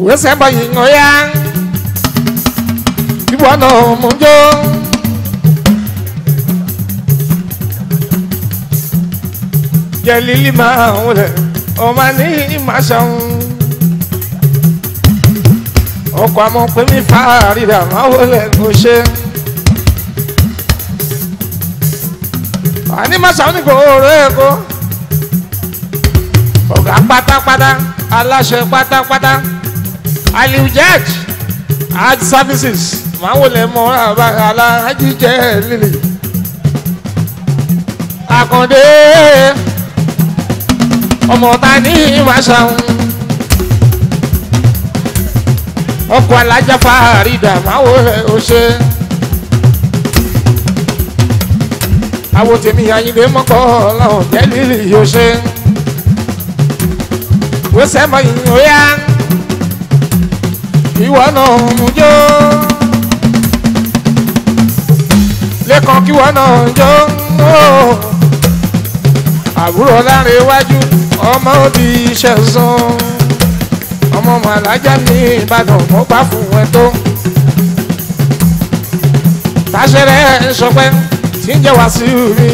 wẹ́sẹ̀ bọ̀ yìí ń yá ìwọ náà mú jó. jẹ́ lílí máa ń wọlé ọmọ ní ìmáṣán ọkọ̀ àmọ́ pé mi fàárìdà máa wọlé kò ṣe. àní máṣán ní kò rẹ̀ kó ọ̀gá pátápátá aláṣẹ pátápátá aliu judge hard services máa wọlé mọ́ aláàjì jẹ́ lílì àkàndé ọmọ ta ní ìmáṣáhùn ọkọ̀ alájà fàárìdà máa wọlé ọṣẹ. àwọn tèmi àyìnbé mọ́kọ́ ọlọ́run jẹ́lílì yóò ṣe. wọ́sẹ̀ mọ ìyìn óyá ìwọ náà mú jó. lẹ́kàn kíwọ náà jó. àbúrò láre iwájú ọmọ òbí iṣẹ́ sàn. ọmọ màlájà ní ìbàdàn mo gbà fún ẹ tó. táṣẹ́rẹ́ sọpẹ́ tí ń jẹ́ wá sí mi.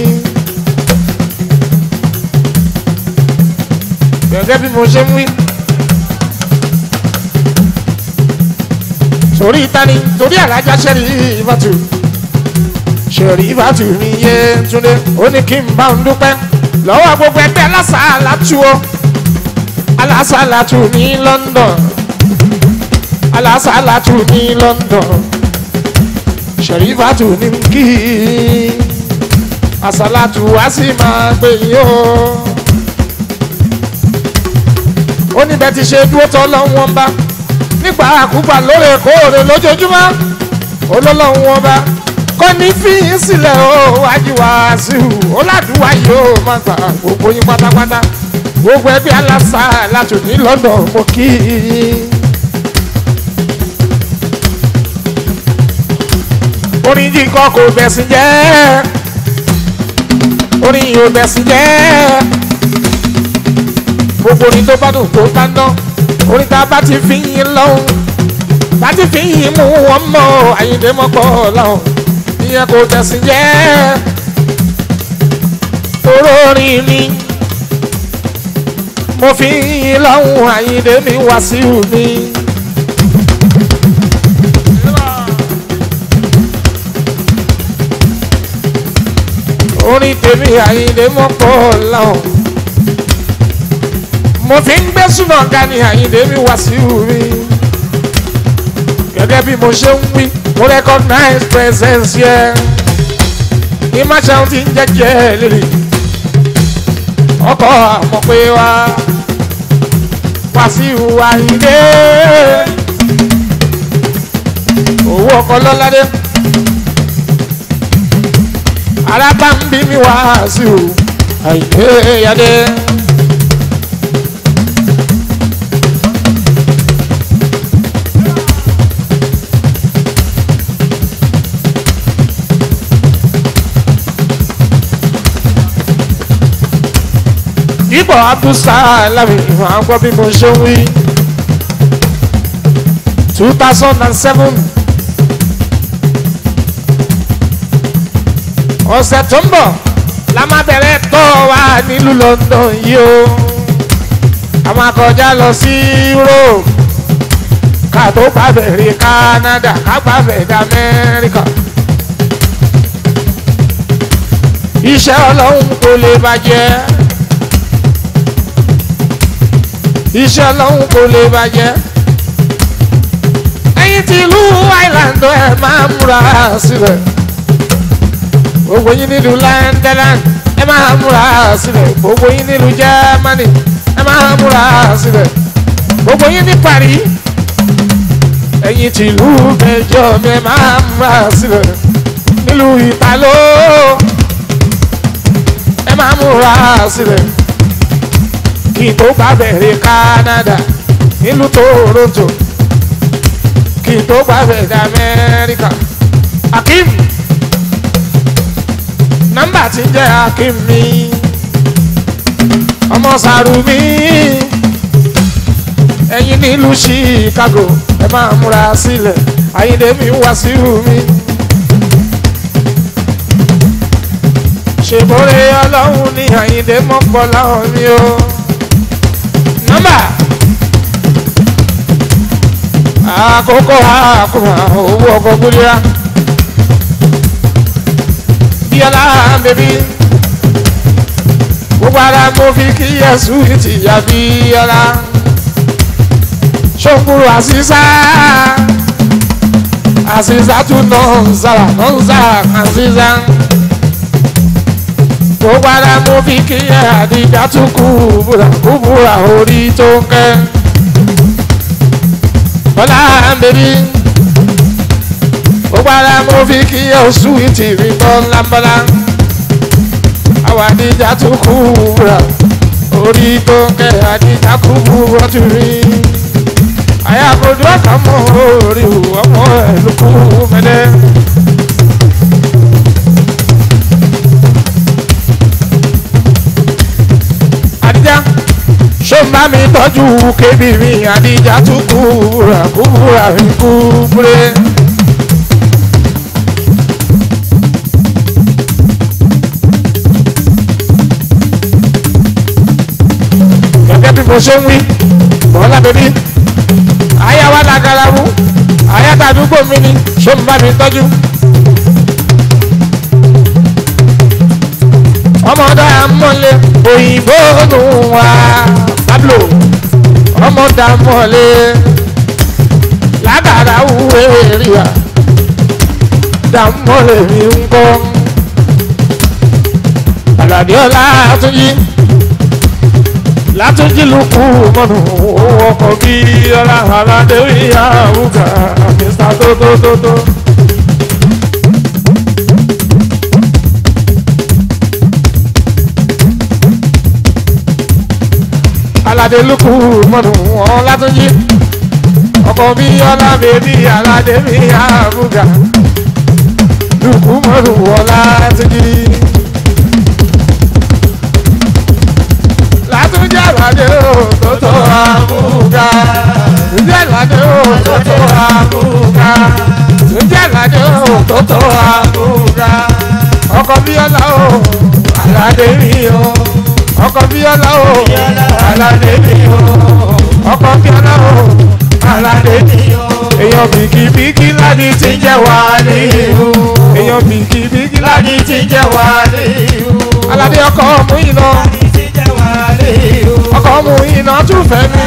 gẹ́gẹ́ bí mo ṣe ń wí. torí tani torí alájà ṣẹ́rí ìbátú ṣẹ́rí ìbátú mi yé túnde ó ní kí n bá ń dúpẹ́ lọ́wọ́ gbogbo ẹgbẹ́ alásàálátú o alásàálátú ní London alásàálátú ní London ṣẹ́rí ìbátú ní kí àsàlátù wá sí máa gbé yín o. ó ní bẹ́ẹ̀ ti ṣe dúró tọ́ lọ́wọ́ ń bá nígbà àkúgbà lóòrèkóòrè lójoojúmọ́ olólọ́wọ́ wọn bá kọ́ ní fíyín sílẹ̀ o wájú wá sí i ó ládùúgbà yìí ó máa gbà gbogbo yín pátápátá gbogbo ẹbí aláṣà láti ní London mo kí i. orin jí kọ́ kò bẹ̀sìn jẹ́ orin yìí ò bẹ̀sìn jẹ́ gbogbo orin tó bá dùn tó bá ná orin tá a bá ti fi yín lọ́hùn bá ti fi yín mú wọn mọ́ àyíndé mọ́pọ̀ lọ́hùn ìyẹn kò bẹ̀sìn jẹ́ toró orin mi mo fi yín lọ́hùn àyíndé mi wá sí mi. orin tèmi àyíndé mọ́pọ̀ lọ́hùn mo fi ń gbé súná ga ni àyíndé mi wá sí mi gẹ́gẹ́ bí mo ṣe ń wí mo recognize presence yẹ ní máṣáun ti ń jẹ́jẹ́ lélẹ̀ ọkọ̀ àmọ́ pé wá wá sí àyíndé owó ọkọ̀ lọ́ládé arábá ń bí mi wá sí o àyíndé yadé. ipò abdulsalami ìwọ̀n àgbọ̀ bí mo ṣe ń wí. two thousand and seven ọ̀sẹ̀ tó ń bọ̀ la máa bẹ̀rẹ̀ tọ́ wa nílùú London yìí o a máa kọjá lọ sí Europe ká tó gbàbẹ̀rẹ̀ Canada ká gbàbẹ̀rẹ̀ Amẹ́ríkà iṣẹ́ ọlọ́run kò lè bàjẹ́ iṣẹ́ ọlọ́run kò lè bàjẹ́ ẹ̀yin tí ìlú Island ẹ̀ máa múra sílẹ̀ gbogbo yín nílùú London ẹ máa múra sílẹ̀ gbogbo yín nílùú Germany ẹ máa múra sílẹ̀ gbogbo yín ní Paris ẹ̀yin tí ìlú Belgium ẹ máa múra sílẹ̀ nílùú Italo ẹ máa múra sílẹ̀ kí n tó bá bẹ̀rẹ̀ Canada nílùú Toronto kí n tó bá bẹ̀rẹ̀ Amẹ́ríkà Akim nọ́mbà tí ń jẹ́ Akim mi ọmọ Sàrùmí ẹ̀yin nílùú chicago ẹ máa múra sílẹ̀ àyíndé mi wá sí mi. ṣèbórè ọlọ́run ní àyíndé mọ́kànlá mi o. nọ́mbà àkókò àkùnà owó ọkọ̀ gbúdúrà. bíọ́lá bèbí gbogbo ara mo fi kí yẹsù ìtìyà bíọ́lá. ṣòkúrò àṣìṣà àṣìṣà tún náà ń sára náà ń sára àṣìṣà gbogbo ara mo fi kí ẹ àdìjà tún kú búra kú búra orí tó ń kẹ́. bọ́lá bèbí gbogbo ara mo fi kí ẹ oṣù ìtìrì bọ́lá bọ́lá. àwọn àdìjà tún kú búra orí tó ń kẹ́ àdìjà kú búra tún rí. àyàkójú ọ̀kan mọ́ orí ọmọ ẹ̀ ló kú mẹ́lẹ́. àdìjá ṣó ń bá mi tọ́jú kébì mi àdìjá tún kúra kúra mi kú múre. gẹ́gẹ́ bí mo ṣe ń wí bọ́lá bèbí àyà wa lágara mú àyà tàdúgbò mi ni ṣó ń bá mi tọ́jú. ọmọdé amọ̀lé òyìnbó nù wá pablo ọmọdé amọ̀lé lágàrà wúwo èrìà dàmọ́lé mi ń kọ́ àlàdé ọlá àtúnjí látúnjí lukú mọ́nù owó ọkọ̀ bí ọlá aládé ìyá àwùgà mr tótótótó. aládé lukú mọ́nù wọn látúnjí ọkọ̀ bí ọlá bèbí aládé mi àbúgà lukú mọ́nù wọn látúnjí. látúnjí aládé o tó tó àbúgà túnjí aládé o tó tó àbúgà túnjí aládé o tó tó àbúgà ọkọ̀ bí ọlá o aládé mi o ọkọ bíọ́lá o aládé mi o ọkọ bíọ́lá o aládé mi o èèyàn bìkìbìkì láti ti jẹ́ wá ní ìhù èèyàn bìkìbìkì láti ti jẹ́ wá ní ìhù aládé ọkọ mú iná ọkọ mú iná tún fẹ́ mi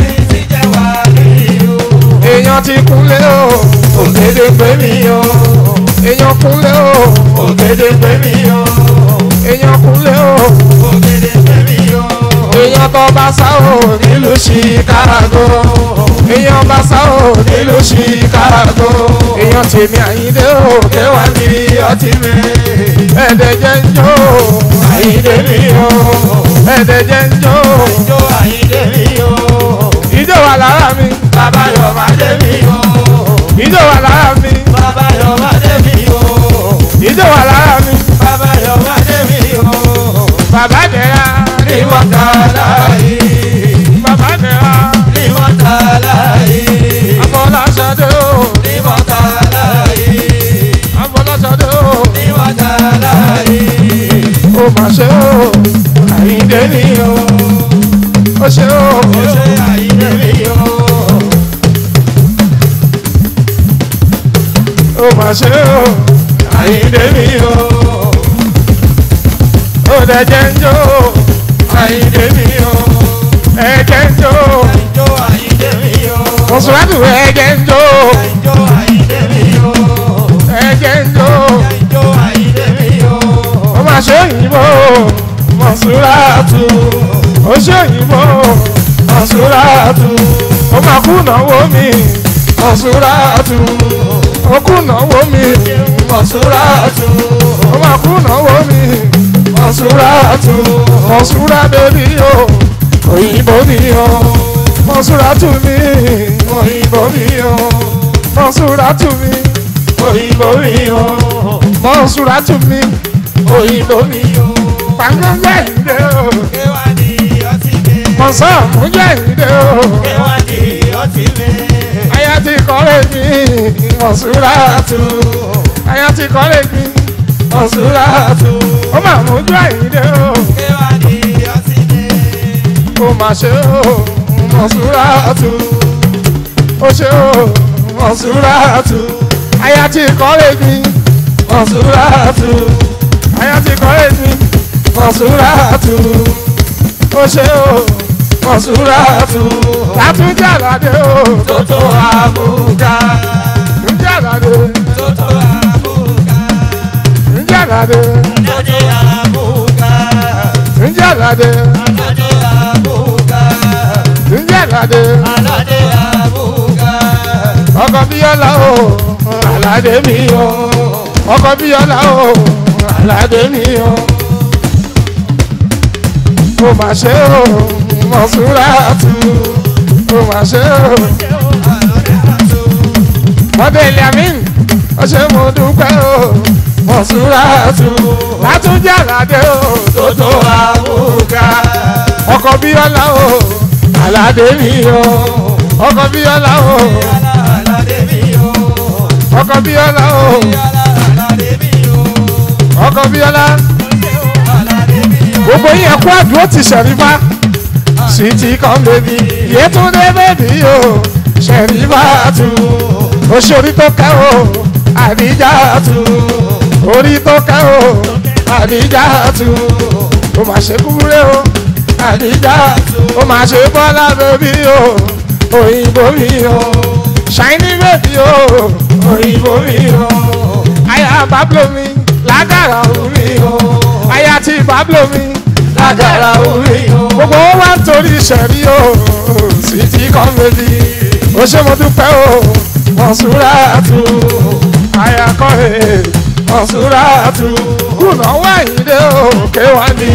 èèyàn ti kúnlé o ògèdè pé mi o èèyàn kúnlé o ògèdè pé mi o èèyàn kúnlé o èèyàn tó bá sá o nílùú chicago èèyàn bá sá o nílùú chicago èèyàn tèmi àyíndé o kẹwàá ní ọtí mi ẹ̀ẹ́dẹ̀ jẹ́ ń jó àyíndé mi o ẹ̀ẹ́dẹ̀ jẹ́ ń jó ìjọ wà lára mi Bàbá Yorùbá dé mi o. ìjọ wà lára mi Bàbá Yorùbá dé mi o. ìjọ wà lára mi Bàbá Yorùbá dé mi o. bàbá dẹ̀ra Ní mọ́tàlá yìí. bàbá dẹ̀ra Ní mọ́tàlá yìí. abọ́láṣadé o Ní mọ́tàlá yìí. abọ́láṣadé o Ní mọ́tàlá yìí. ó mà ṣe o àyíndé mi o ó ṣe o Ó ṣe àyíndé mi o. ó mà ṣe o àyíndé mi o ó dẹ̀jẹ̀ ń jó àyíndé mi o ẹ̀jẹ̀ ń jó Ìjó àyíndé mi o. mọ̀sùlùmí ẹ̀jẹ̀ ń jó Ìjó àyíndé mi o. ẹ̀jẹ̀ ń jó Ìjó àyíndé mi o. ó mà ṣe òyìnbó mọ̀sùlùmí ó ṣe òyìnbó mọ̀sùlùmí ó mà kú náwó mi mọ̀sùlùmí ó kú náwó mi mọ̀sùlùmí ó mà kú náwó mi mọ̀sùlùmí mọ̀sùlùmí bèbí o òyìnbó mi o mọ̀sùlùmí mi òyìnbó mi o mọ̀sùlùmí mi òyìnbó mi o mọ̀sùlùmí mi òyìnbó mi o pàǹgẹ́gẹ́ ìdè o Kéwàá di ọtí mi. mọ̀sán mújẹ́ ìdè o Kéwàá di ọtí mi. aya ti kọ́lé mi Mọ̀súrátù aya ti kọ́lé mi Mọ̀súrátù ó mà mójú àyíndé o Kéwà ní ọtí mi. kò mà ṣe o Mọ̀súrátù ó ṣe o Mọ̀súrátù aya ti kọ́lé mi Mọ̀súrátù aya ti kọ́lé mi Mọ̀súrátù ó ṣe o Mọ̀súrátù látúndì àlàdé o Tótó àbúgá. ǹjẹ́ àlàdé Tótó àbúgá. ǹjẹ́ àlàdé Tótó àbúgá. ǹjẹ́ àlàdé Tótó àbúgá. ǹjẹ́ àlàdé Aládé àbúgá. ọkọ bíyọ́lá o àlàdé mi o ọkọ bíyọ́lá o àlàdé mi o mo mà ṣe o Mọ̀súrátù mo mà ṣe o mọ́tò ìlàmín ọṣẹ mo dúpẹ́ o Mọ̀súrátù látúndì àlàdé o Tótó àbúgá. ọkọ bíyọ́lá o àlàdé mi o ọkọ bíyọ́lá o Aládé mi o. ọkọ bíyọ́lá o Aládé mi o. ọkọ bíyọ́lá Aládé mi o. gbogbo yẹn kó àdúró ti ṣẹ̀rífà sweet kan bèbí yétúndé bèbí o ṣẹ̀rífà tù oṣoorí tó kẹ́ o àdíjà tù orí tó kẹ́ o àdíjà tù ó mà ṣe kúrẹ́ o àdíjà ó mà ṣe bọ́lá bèbí o òyìnbó mi o ṣáínì bèbí o òyìnbó mi o àyà báblo mi lágàrà omi o àyà tí báblo mi lágàrà omi o gbogbo wọn wá ń torí ìṣẹ̀rí o sweet kan bèbí ó ṣe mo dúpẹ́ o Mọ̀súrátù àyà kọ́ ẹ̀ Mọ̀súrátù kùnà wáyé o kéwàá ní.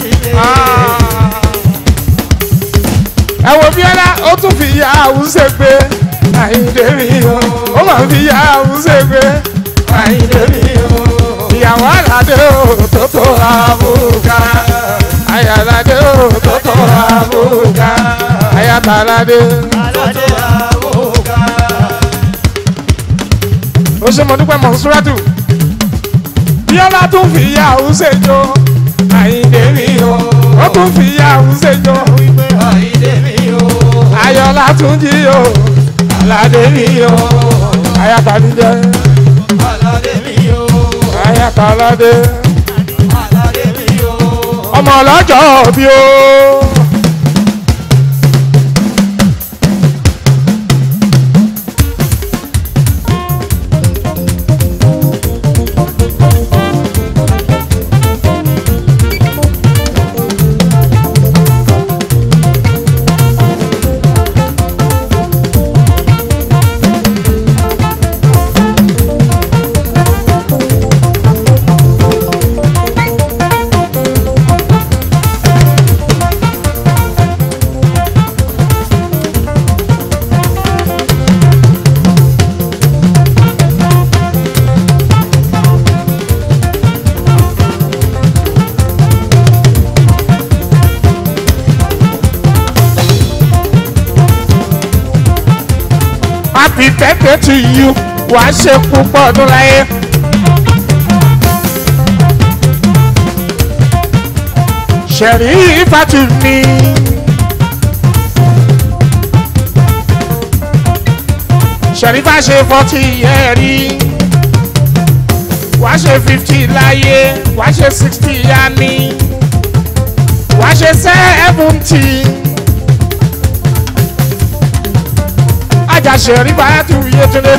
ẹ wo bíọ́lá ó tún fi ya àwùjọ gbé àyíndé mi o ó máa fi ya àwùjọ gbé àyíndé mi o ìyàwó àlàdé o tó tó àbúkà àyàlàdé o tó tó àbúkà àyàtàlàdé Aládé àbúgá. ó ṣe mo dúpẹ́ Mọ̀súrátù bíọ́lá tún fi ya àwùjọ jó àyíndé mi o ó tún fi ya àwùjọ jó Àyíndé mi o. ayọ̀lá tún jí o àlàdé mi o àyàtàlídé. Aládé mi o. ayatolade Aládé mi o. ọmọ ọlọ́jọ́ bí ó. happy birthday to you wà á ṣe púpọ̀ ọdún láyé. ṣẹ̀rí ìfàtú mi. ṣẹ̀rí bá ṣe forty yẹn rí. wà á ṣe fifty láyé wà á ṣe sixty yá ní. wà á ṣe seventy. ajase ribatu yetunde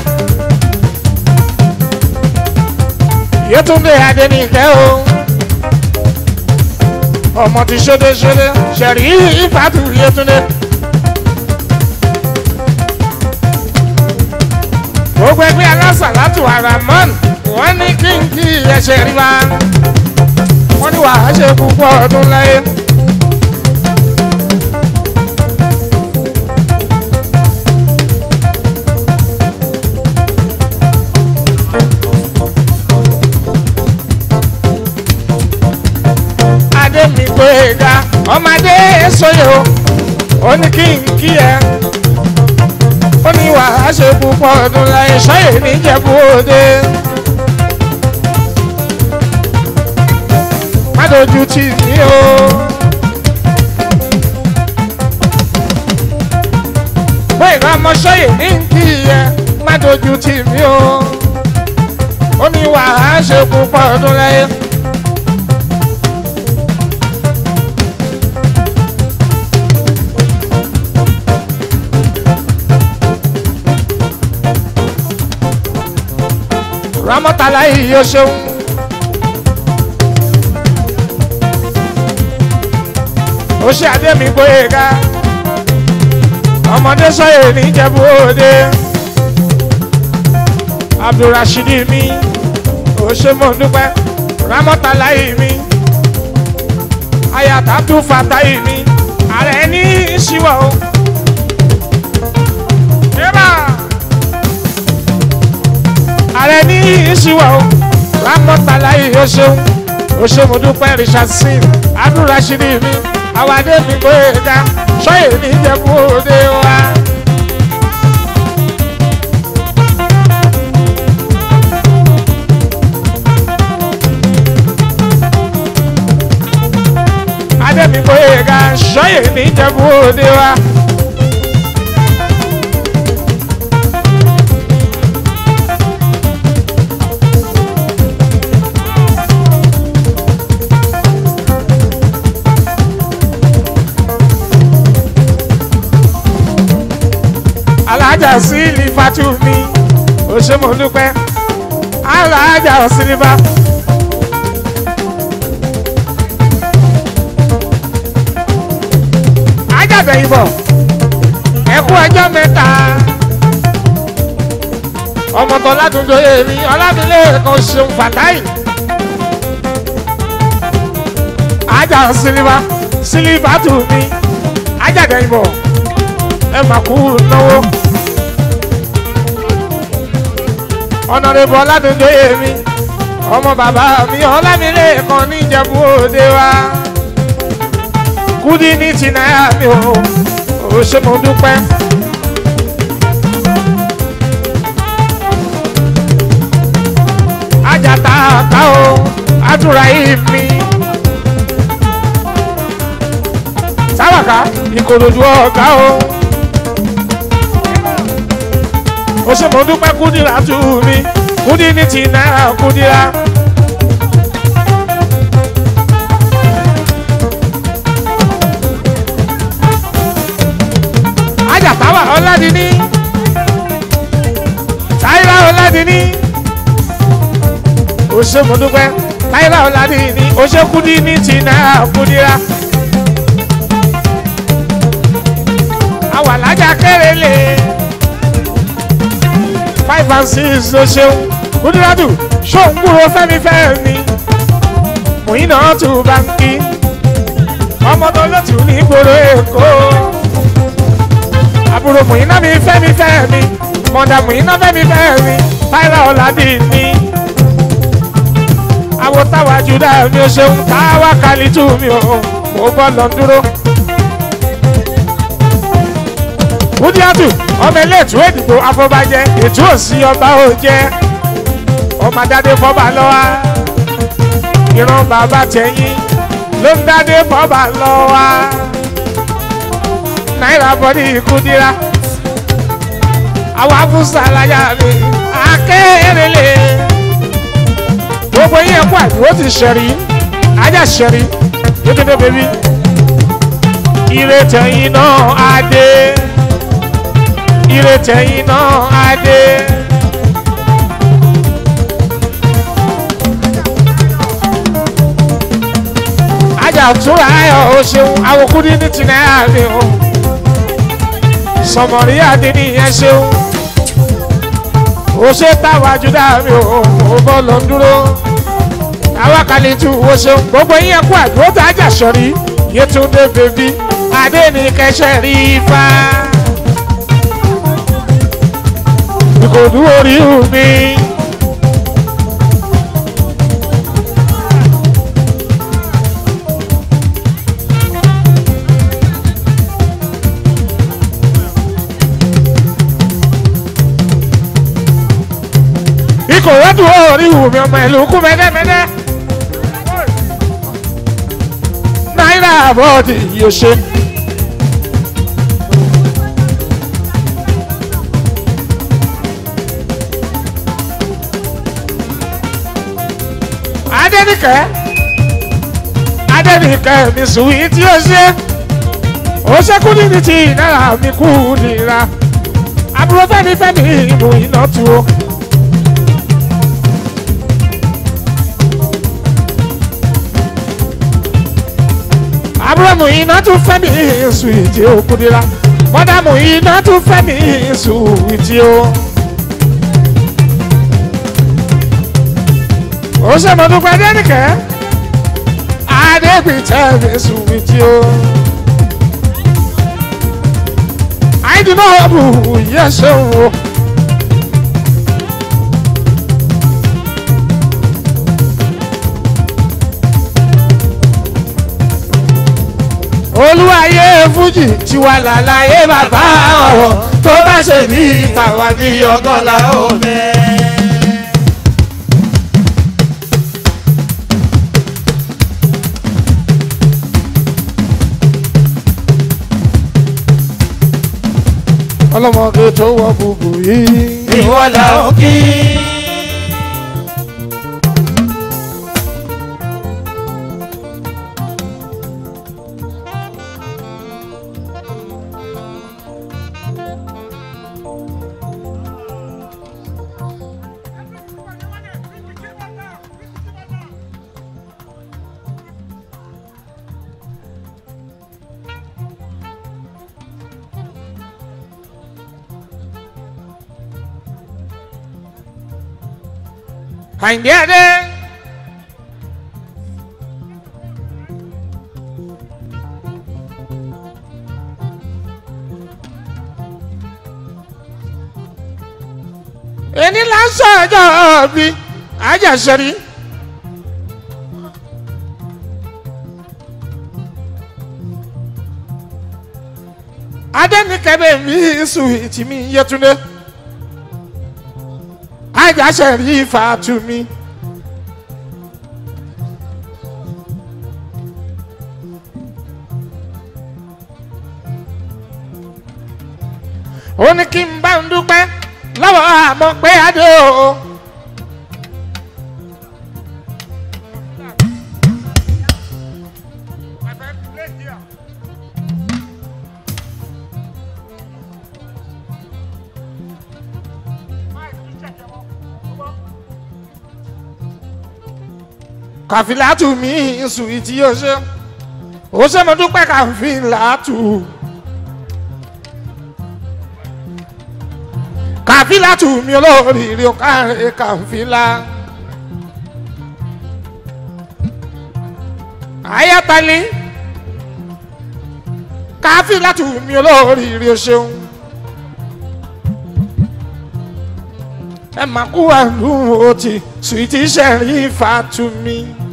yetunde adenike o ọmọ ti ṣede ṣede ṣẹ̀rí ìfàtú yetunde. gbogbo ẹgbẹ́ alásàlátù aramọ́n wọ́n ní kí n kí ẹsẹ̀ rí wa wọ́n ní wàá ṣe púpọ̀ ọdún láyé. adé mi gbé ga ọmọdé sọyọ ó ní kí n kí ẹ ó ní wàá ṣe púpọ̀ ọdún láyé ṣáyè níjẹ̀bú òde. má dojú tì mí o. pé ìran ọmọ ṣáyè ní kí ẹ má dojú tì mí o. ó ní wàá ṣe púpọ̀ ọdún láyé. ramọtala yìí yóò ṣeun. ó ṣe àdémi gbóyèga ọmọdé sọyè níjẹ̀bú òde abdulrasheed mi ó ṣe mọ̀ dúpẹ́ ramọtala yìí mi ayat abdul fatahi mi ààrẹ ní ìṣíwọ̀ o. Eba! ààrẹ ní ìṣíwọ̀ o rámọ́tàlá yìí ó ṣeun ó ṣe mo dúpẹ́ richard sin abdulrasheed mi àwàdé mi kò yẹ ká ṣọ́yè ní ìjẹ̀bú òde wa. adé mi kò yẹ ká ṣọ́yè ní ìjẹ̀bú òde wa. alájà sílífà tù mí ó ṣe mo dúpẹ́ alájà sílífà. ajábẹ̀ ìbọ̀ ẹ̀kú ọjọ́ mẹ́ta ọmọọ̀tọ̀ ládùúgbò èmi ọlámilé kan ṣeun fàtáì ajá sílífà sílífà tù mí ajábẹ̀ ìbọ̀ ẹ mà kú náwó. ọ̀nàrẹ́bù ọ̀làdúndóyè mi ọmọ bàbá mi ọ̀làmílẹ̀ kan níjẹ̀bú òde wa. kúdí ní ti náírà mi ò ò ṣe mo dúpẹ́. ajata ká o àdúrà yìí mi. sáwàká ìkòròdú ọ̀gá o. ó ṣe mo dúpẹ́ kúdìrà tù mí kúdí ní ti náírà kúdìrà. ajàtàwà ọ̀làdìní táyìlá ọ̀làdìní ó ṣe mo dúpẹ́ táyìlá ọ̀làdìní ó ṣe kúdí ní ti náírà kúdìrà. àwàlájà kéré five and six ló ṣeun kúndúrádù ṣóun kúrò fẹ́mi fẹ́mi mòyìn náà tù báńkì ọmọ tó lọ́tù ní ìgboro èkó àbúrò mòyìn náà mi fẹ́mi fẹ́mi mọ̀dà mòyìn náà fẹ́mi fẹ́mi táyà ọ̀làdì ni àwọn táwa júdà mi ò ṣeun táwa kàlítù mi ò mo bọ́ lọ dúró. kúndíátù ọmọ eléètú èdìbò afọbajẹ ètò òsì ọba ò jẹ ọmọ adádé fọba lọ́wọ́ ìran bàbá tẹ̀yìn ló ń dádé fọba lọ́wọ́ náírà bọ́dí kúndíra àwọn afúnṣà láyà mi akérèlé gbogbo yín ẹ̀kọ́ àdúró ti ṣẹ̀rí ajá ṣẹ̀rí kékeré bèbí ire tẹ̀yìn náà á dé ire tẹ̀yìn náà á dé. ajá túra ayọ̀ o ṣeun awokúndín ní ti náírà mi o sọmọrí àdínní yẹn ṣeun o ṣe táwa júdà mi o ò bọ́ lọ dúró àwa kàlí tù o ṣeun gbogbo yín ẹ̀kú àdúró tá a jà sọ̀rí yétúndé bèbí adé ní kẹsẹ̀ rí ifá. ìkòdú orí mi. kò rẹ́dùn orí wù mí ọmọ ìlú kú mẹ́dẹ́mẹ́dẹ́. náírà bọ́ọ̀dì yóò ṣe. adẹ́nìkẹ́ adẹ́nìkẹ́ mi sùn yìí tí ó ṣe ó ṣẹ́kù níbi tí náírà mi kú nira àbúrò fẹ́mi fẹ́mi ìmú iná tu o. àbúrò mú iná tún fẹ́mi sùn ìdí òkú nira mọ́dà mú iná tún fẹ́mi sùn ìdí o. ó ṣe mọ́ dúpẹ́ dẹ́nìkẹ́ adégbìtẹ́ mi sùn ìdí o. àìdùnnú ọ̀bù yẹ ṣeun o. olúwayé fújì tiwa làlàyé bàbá ọ̀rọ̀ tó bá ṣe ní ìtàwá ní ọgọ́lá omi. ọlọ́mọdé tó wọ bùbù yìí. ìwọ là ó kí. Àyìndé Adé. Ẹni lásán ọjọ́ bí àjàṣẹ́rí. Adẹ́nikẹ́bẹ̀ mi sùn ìtìmí Yẹtúndé àjàṣẹ́rí Fàtúmí. ó ní kí n bá ń dúpẹ́ lọ́wọ́ àmọ́ pé adé o. kàfílàtù mi sùn ìtì yóò ṣe ó ṣe mo dúpẹ́ kàfílàtù. kàfílà tù mí olóríire ọ̀kàrẹ̀ kàfílà. ayatollah kàfílà tù mí olóríire ṣeun. ẹ máa kú àlùmọ́ òtí sùìtì sẹ́rí fàtúmí.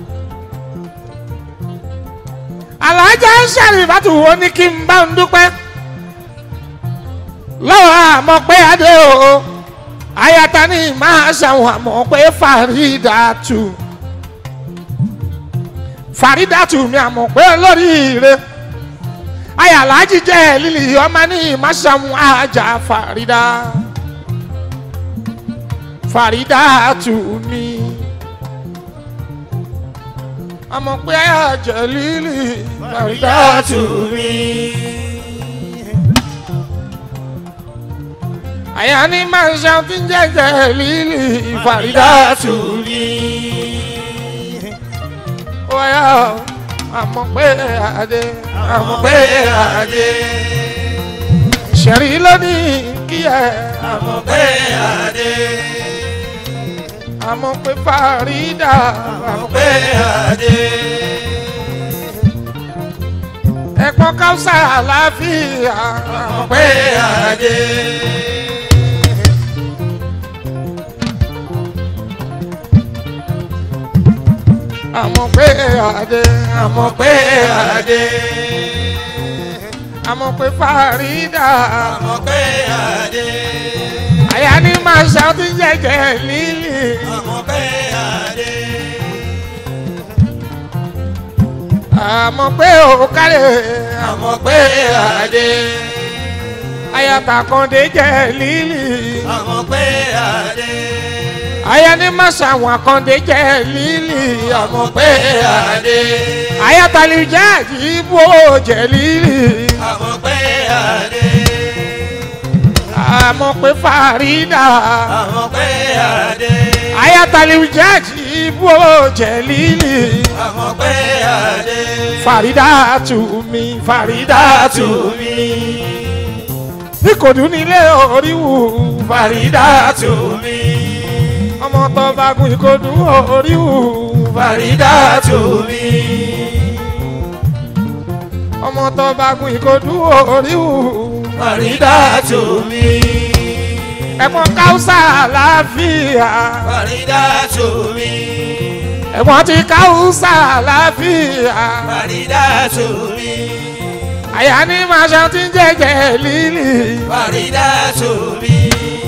alájà sẹ́rí fàtú wo ní kí n bá ń dúpẹ́ lọ́wọ́ àmọ́ pé adé o ayata ni máa ṣàwọn àmọ́ pé Faridatu Faridatu mi àmọ́ pé olóríire ayàlájì jẹ́ lílì ọmọ ní máṣàwọn àjà Farida Faridatu mi àmọ́ pé àjẹ́ lílì Faridatu mi. àyà ni máa ń ṣàtún jẹjẹ lílì Faridatu mi. wáyà àmọ́ pé adé àmọ́ pé adé. ṣẹ̀rí lónìí kí ẹ àmọ́ pé adé. àmọ́ pé Farida àmọ́ pé adé. ẹ̀pọ̀n káwùsà àlàáfíà àmọ́ pé adé. àmọ́ pé adé àmọ́ pé adé. àmọ́ pé Farida àmọ́ pé adé. àyà ní máa ṣàtún jẹjẹ lílì. àmọ́ pé àdé. àmọ́ pé ò kárẹ̀ àmọ́ pé àdé. àyàtà kan dé jẹ lílì. àmọ́ pé àdé. àyà ní máa ṣàwọn àkàndé jẹ lílì. àmọ́ pé àdé. àyàtà lè jẹ́ ìbò jẹ lílì. àmọ́ pé àdé. àmọ́ pé fàrídà. àmọ́ pé àdé. àyàtà lè jẹ́ ìbò jẹ lílì. àmọ́ pé àdé. fàrídà tù mí fàrídà tù mí. ní kò dún nílé oríwù fàrídà tù mí. ọmọ tó bá gun ìkọdù oríwù fàrídà tù mí. ọmọ tó bá gun ìkọdù oríwù Fàrídà tù mí. ẹ̀gbọ́n káwùsà láfíà Fàrídà tù mí. ẹ̀gbọ́n ti káwùsà láfíà Fàrídà tù mí. àyà ní màṣá ti ń jẹjẹ lílì Fàrídà tù mí.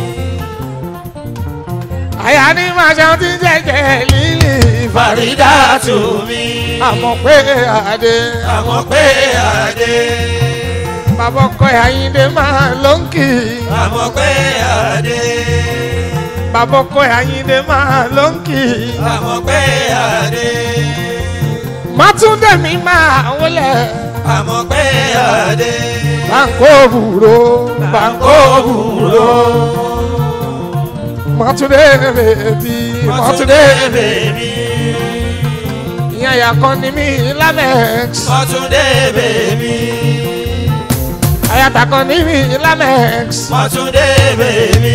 àyà ní màṣá ti ń jẹjẹ lílì Fàrídà tù mí. àmọ̀ pé àdé Àmọ́ pé àdé. bàbá ọkọ àyíndé máa ló ń kì í Àmọ́ pé àdé. bàbá ọkọ àyíndé máa ló ń kì í Àmọ́ pé àdé. mátúndé mi máa wọlé Àmọ́ pé àdé. báńkò òwúrò báńkò òwúrò mátúndé bèbí mátúndé bèbí. ìyá ìyá kan ní mi lamex Mọ́túndé bèbí. àyàtà kan ní mi lamex Mọ́túndé bèbí.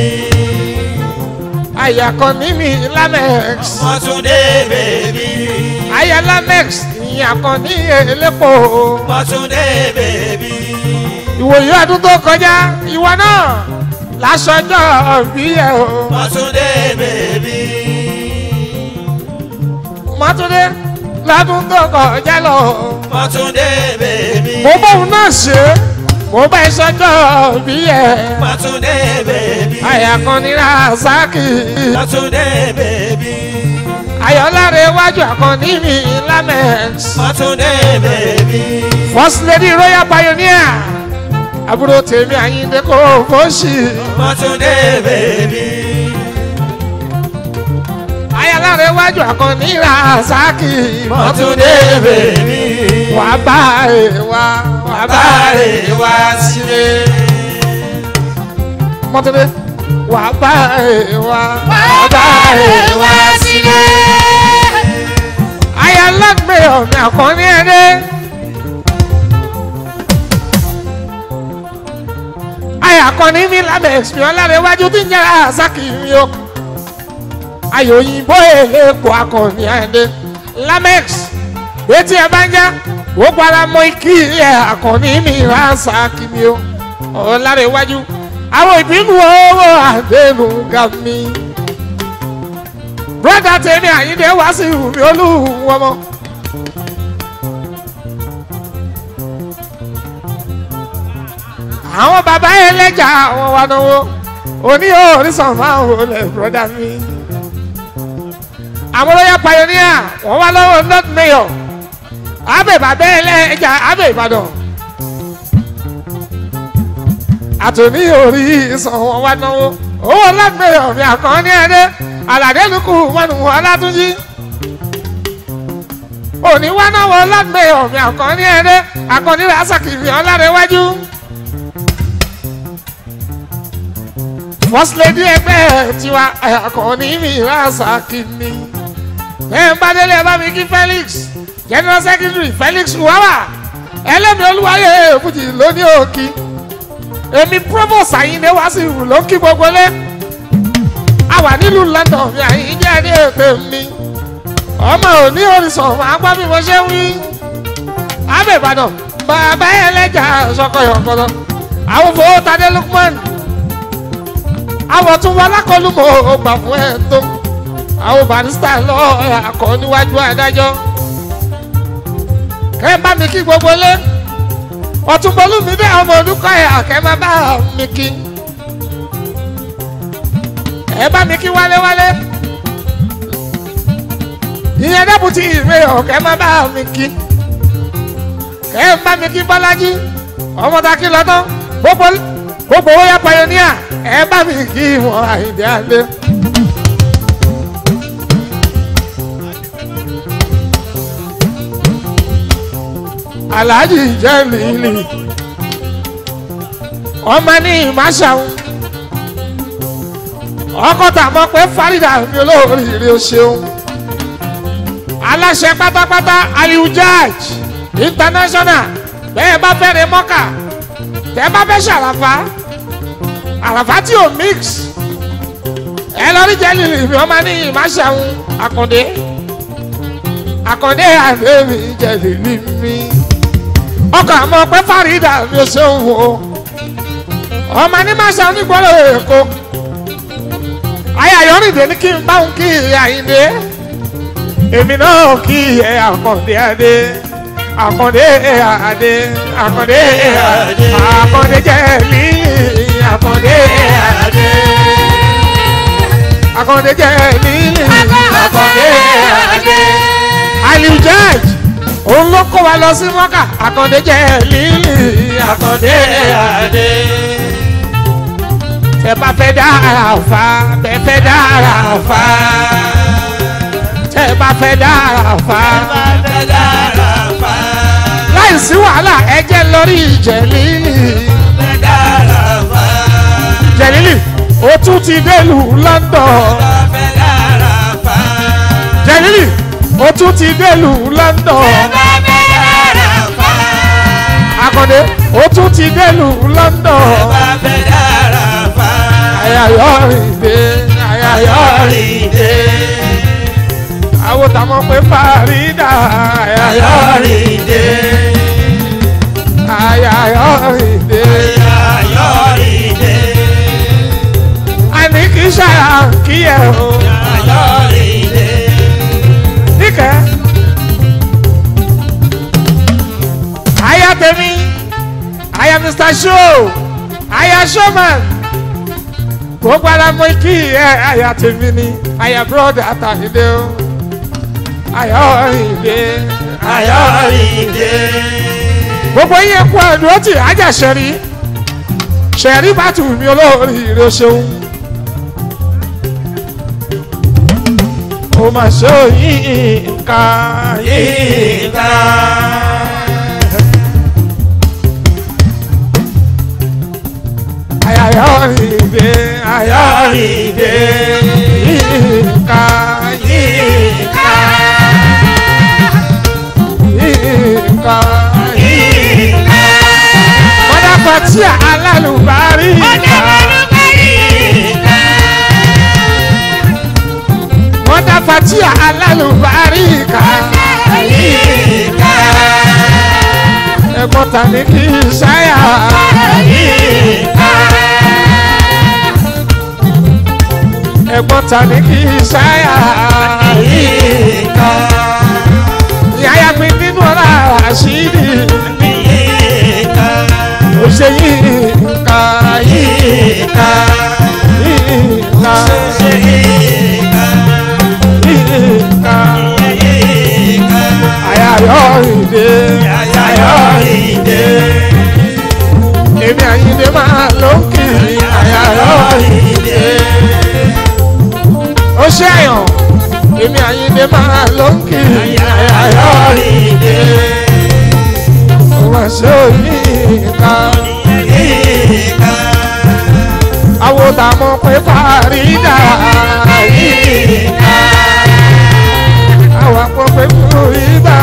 àyà kan ní mi lamex Mọ́túndé bèbí. àyà lamex ìyá kan ní elépo Mọ́túndé bèbí. ìwòye ọdún tó kọjá ìwọ náà lásọjọ́ bí ẹ o Mọ́túndé bèbí. mọ́túndé lọ́dún tó kọjá lọ Mọ́túndé bèbí. mo bóun náà ṣe mo bá ìṣọjọ́ bí ẹ Mọ́túndé bèbí. àyà kan ní rasaki Mọ́túndé bèbí. ayọ̀láre iwájú àkànní mi lamex Mọ́túndé bèbí. first lady royal pioneer àbúrò tèmi àyíndé kò fọ́ọ̀ṣì Mọ́túndé bèbí. ayọ̀láre iwájú àkànní rasaki Mọ́túndé bèbí. wà á bá ẹ wá wà á bá ẹ Báre wá sílé. mọ́tòdé wà á bá ẹ wá wà á bá ẹ wá sílé. ayọ̀lágbé ọ̀nà àkànní ẹ̀dẹ́. ayọ̀ àkànní mi lábẹ́ ẹ̀sìn lára iwájú tí ń jẹ́ àzákì mi o. ayọ̀ òyìnbó èlépo àkànní ẹ̀dẹ́ lamex etí ẹ bá ń já ó para mọ ikí ẹ àkànní mi rásákì mi o. ọ̀ lára iwájú àwọn ìbínú owó àdéhùn ga mi. broda tèmi àyíndé wá sí ìwúmi olúwọmọ. àwọn bàbá ẹlẹ́jà àwọn wa náwó oní orísun máa ń wọlé broda mi. àwọn royal pioneer wọ́n wá lọ́wọ́ north mayor abẹ́ bàbá ẹlẹ́jà abẹ́ ìbàdàn. àtòní orísun wọn wá náwó owó north mayor mi àkànní ẹ̀dẹ́ aládé lukú mọ́nù ọlátúnjí òní wá náwó north mayor mi àkànní ẹ̀dẹ́ àkànní rasaki mi ọlárẹ̀wájú. first lady ẹgbẹ́ tiwa àkànní mi rasaki mi. ẹ̀ ń bá délé ẹ bá mi kí felix general secretary felix uwawa ẹlẹ́mi olúwayé èbújì lóní òkì èmi provost àyíndé wá sí ìwù ló ń kí gbogbo lé a wà nílùú london mi àyíndé ẹni ètè mi ọmọ òní orísun máa gbọ́ bí mo ṣe ń wí abẹ́ ìbàdàn bàbá ẹlẹ́jà sọkọyọ̀kọ̀lọ́ àwọn fowó tadé lukman àwọn tún wọn lákọlù mọ́ gbà fún ẹ̀ tó àwọn barista lọ akọ níwájú adájọ́ kẹ́ ẹ bá mi kí gbogbo lé ọ̀túnbọ̀lú mi dé ọmọ olùkọ́ ẹ̀ àkẹ́ má bá mi kí ẹ bá mi kí wálé wálé ìyẹn dẹ́bùtì ìwé ọ̀kẹ́ má bá mi kí ẹ bá mi kí bọ́lájí ọmọdé kí lọ́tọ́ gbogbo gbogbo owó yá pioneer ẹ bá mi kí wọn àyìndé alẹ́. alhaji jẹ́ lílì ọmọ ní ìmáṣàun ọkọ tà mọ pé farida mi olóríire o ṣeun aláṣẹ pátápátá aliu jaj international bẹ́ẹ̀ bá fẹ́ re mọ́kà tẹ́ bá fẹ́ ṣàràfà àràfà tí ò mix ẹ lọ rí jẹ́lì mi ọmọ ní ìmáṣàun àkàndé àkàndé àdéhùn jẹ́lì mi ọkọ àmọ pé farida mi ò ṣeun o ọmọ ní máṣàun nígbọ́dọ̀ èkó ayé ayọ̀rìndé ní kí n bá òun kí àyìndé èmi náà kí ẹ àkàndé adé àkàndé adé àkàndé adé àkàndé jẹ̀lí àkàndé adé àkàndé jẹ̀lí àkàndé adé aliu judge òun ló kó wa lọ sí mọ́kà àkàndé jẹ̀lí àkàndé adé tẹ bá fẹ́ dára fa tẹ fẹ́ dára fa tẹ bá fẹ́ dára fa láì sí wàhálà ẹ jẹ́ lórí jẹ̀lílì jẹ̀lílì ó tún ti délùú London jẹ̀lílì ó tún ti délùú London akọ̀dé ó tún ti délùú London ayayọ̀rìndé ayayọ̀rìndé àwọn tàmọ̀ pé Farida ayayọ̀rìndé ayayọ̀rìndé àní kì í ṣàyà kí ẹ o níkẹ́ aya tèmi aya Mr. Show aya showman gbogbo ara mọ kí ẹ aya tèmi ni aya broda àtàlídé o aya ọ̀rìndé aya ọ̀rìndé gbogbo yín kú ẹ̀dùn ó ti ajá ṣẹ̀rí ṣẹ̀rí bá tù mí olórí rẹ ṣeun ó mà ṣe òyìn nǹkan yìí aya ọ̀rìndé aya ọ̀rìndé nǹkan nǹkan mọ́dà fatia alálùbárí mọ́dà fatia alálùbárí ẹ̀gbọ́n ta ni kì í ṣáyà ẹ̀gbọ́n ta ni kì í ṣáyà ìyá ya pin nínú ọ̀la àṣírí ó ṣe yìí ká yìí ká yìí ká yìí ká àyàyọ̀ ìdè èmi àyìndé máa ló ń kiri àyàyọ̀ ìdè ó ṣe àyàn èmi àyìndé máa ló ń kiri àyàyọ̀ ìdè ó wá ṣe òyìn ká àwọn tààmú pé Farida yìí ká àwọn àpò pé Farida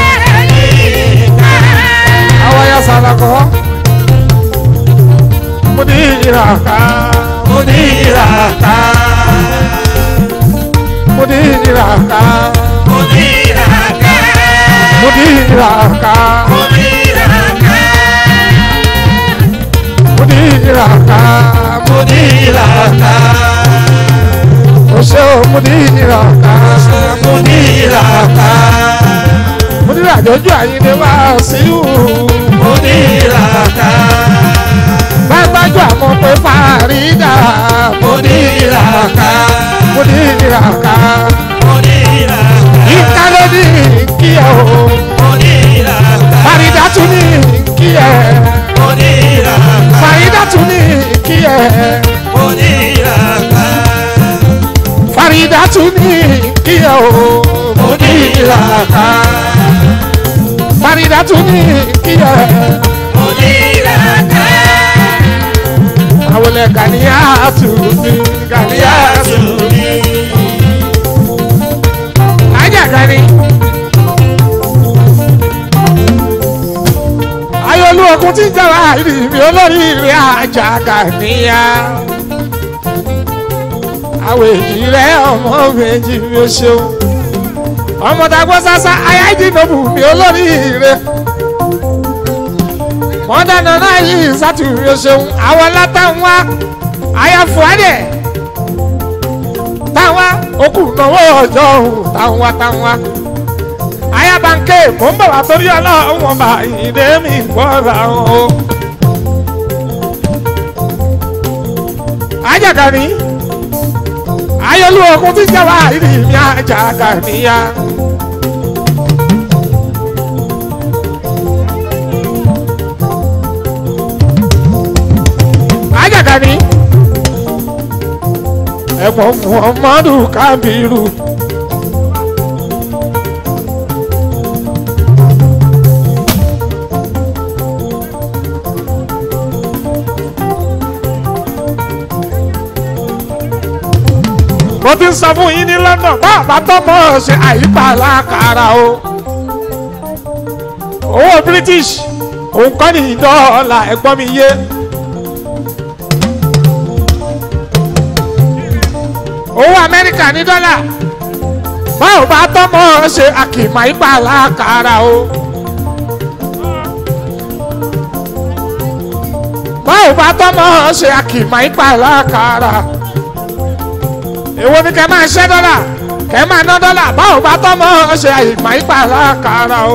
àwọn ya sàlàkọ́ mudiraka mudiraka mudiraka mudiraka mudiraka mudiraka ose o mudiraka mudiraka mudiraka ojú àyíndé wá sí ìhù bá gbájú àmọ́ pé Farida mudiraka ìràká oníràká ìka ló ní kí ẹ o oníràká fàrídà tún ní kí ẹ oníràká fàrídà tún ní kí ẹ oníràká fàrídà tún ní kí ẹ o oníràká fàrídà tún ní kí ẹ oníràká àwọn ilẹ̀ gàníyà tún ní gàníyà tún yàtúndì ajá gani. ayọ̀lú ọkùn tí ń jẹ́ láàrin mi olórí ìrìn ajá gàníyà. àwọn èjì rẹ ọmọ méjì mi ò ṣeun. ọmọ dàgbọ́ sásá ayájí nọ́bù mi olórí ìrìn. wọ́n dáná náà yìí sátú mi ò ṣeun. àwọn látàwọn ayáfọ́adẹ̀ táwa okùn náwó ọjọ́ òun táwa táwa. ayabanke mò ń bọ̀ wá torí ọlọ́run ọba ìdè mi gbọ́ra o. ajaga ni ayọ̀lú ọkùn tí jẹ́wọ́ àìrí mi ajaga níyà. ajaga ni ẹ̀gbọ́n muhammadu kabiru. mo ti ń sọ fún yín ní london bá àbá tọmọ ṣe àyípa lákàrà o owó british òun kọ́ ní dọ́là ẹ̀gbọ́n mi yé. owó amẹ́ríkà ní dọ́là báwo bá tọ́mọ ṣe àkìmọ̀ ipa lákàrà o. báwo bá tọ́mọ ṣe àkìmọ̀ ipa lákàrà. èwo ni kẹ́ máa ṣẹ́ dọ́là kẹ́ máa ná dọ́là báwo bá tọ́mọ ṣe àkìmọ̀ ipa lákàrà o.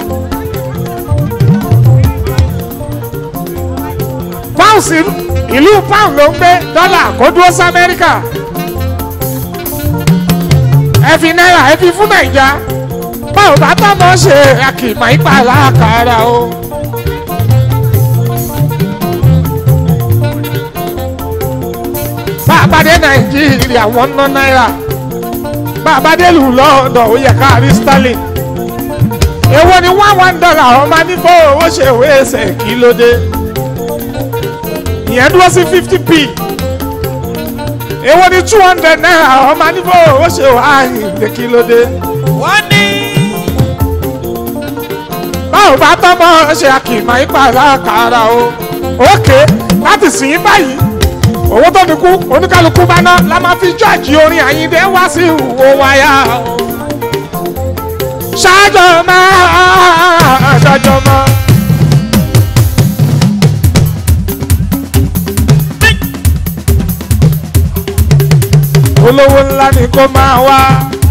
pounds ìlú pound ló ń gbé dọ́là kó dúró sí amẹ́ríkà ẹ fi náírà ẹ fi fún nàìjà báwo bá tọ́mọ ṣe àkìmọ̀ ipa lákàrà o. bàbá dé nàìjíríà wọ́n ná náírà bàbá dé lù lọ́ọ̀dọ̀ ó yẹ ká rí sterling èwo ni one one dollar ọmọ nífọ̀ owó ṣe ìwé ẹsẹ̀ kí ló dé ìyẹn dúró sí fifty p èwo ni two hundred naira ọmọ níbo ó ṣe wá ìdè kí ló dé. wọ́n ní báwo bá tọ́mọ ṣe àkìmọ̀ ìpàdé àkàrà o òkè láti sìn ín báyìí owó tó fi kú oníkálukú bá ná la máa fi jọ́ọ̀jì orin àyíndé wá sí ìwò wáyà o. ṣáájọ máa ṣáájọ máa. olówó ńlá ni kó máa wá.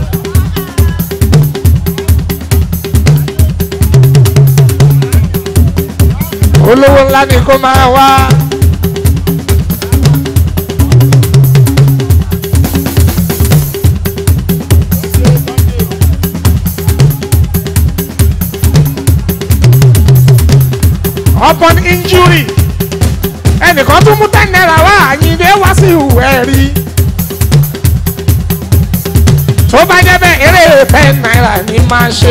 olówó ńlá ni kó máa wá. upon injury ẹnìkan tún mú ten naira wá àyìndé wá sí ìwé rí tó bá jẹ́ bẹ́ẹ̀ eré ten naira ni máa ṣe.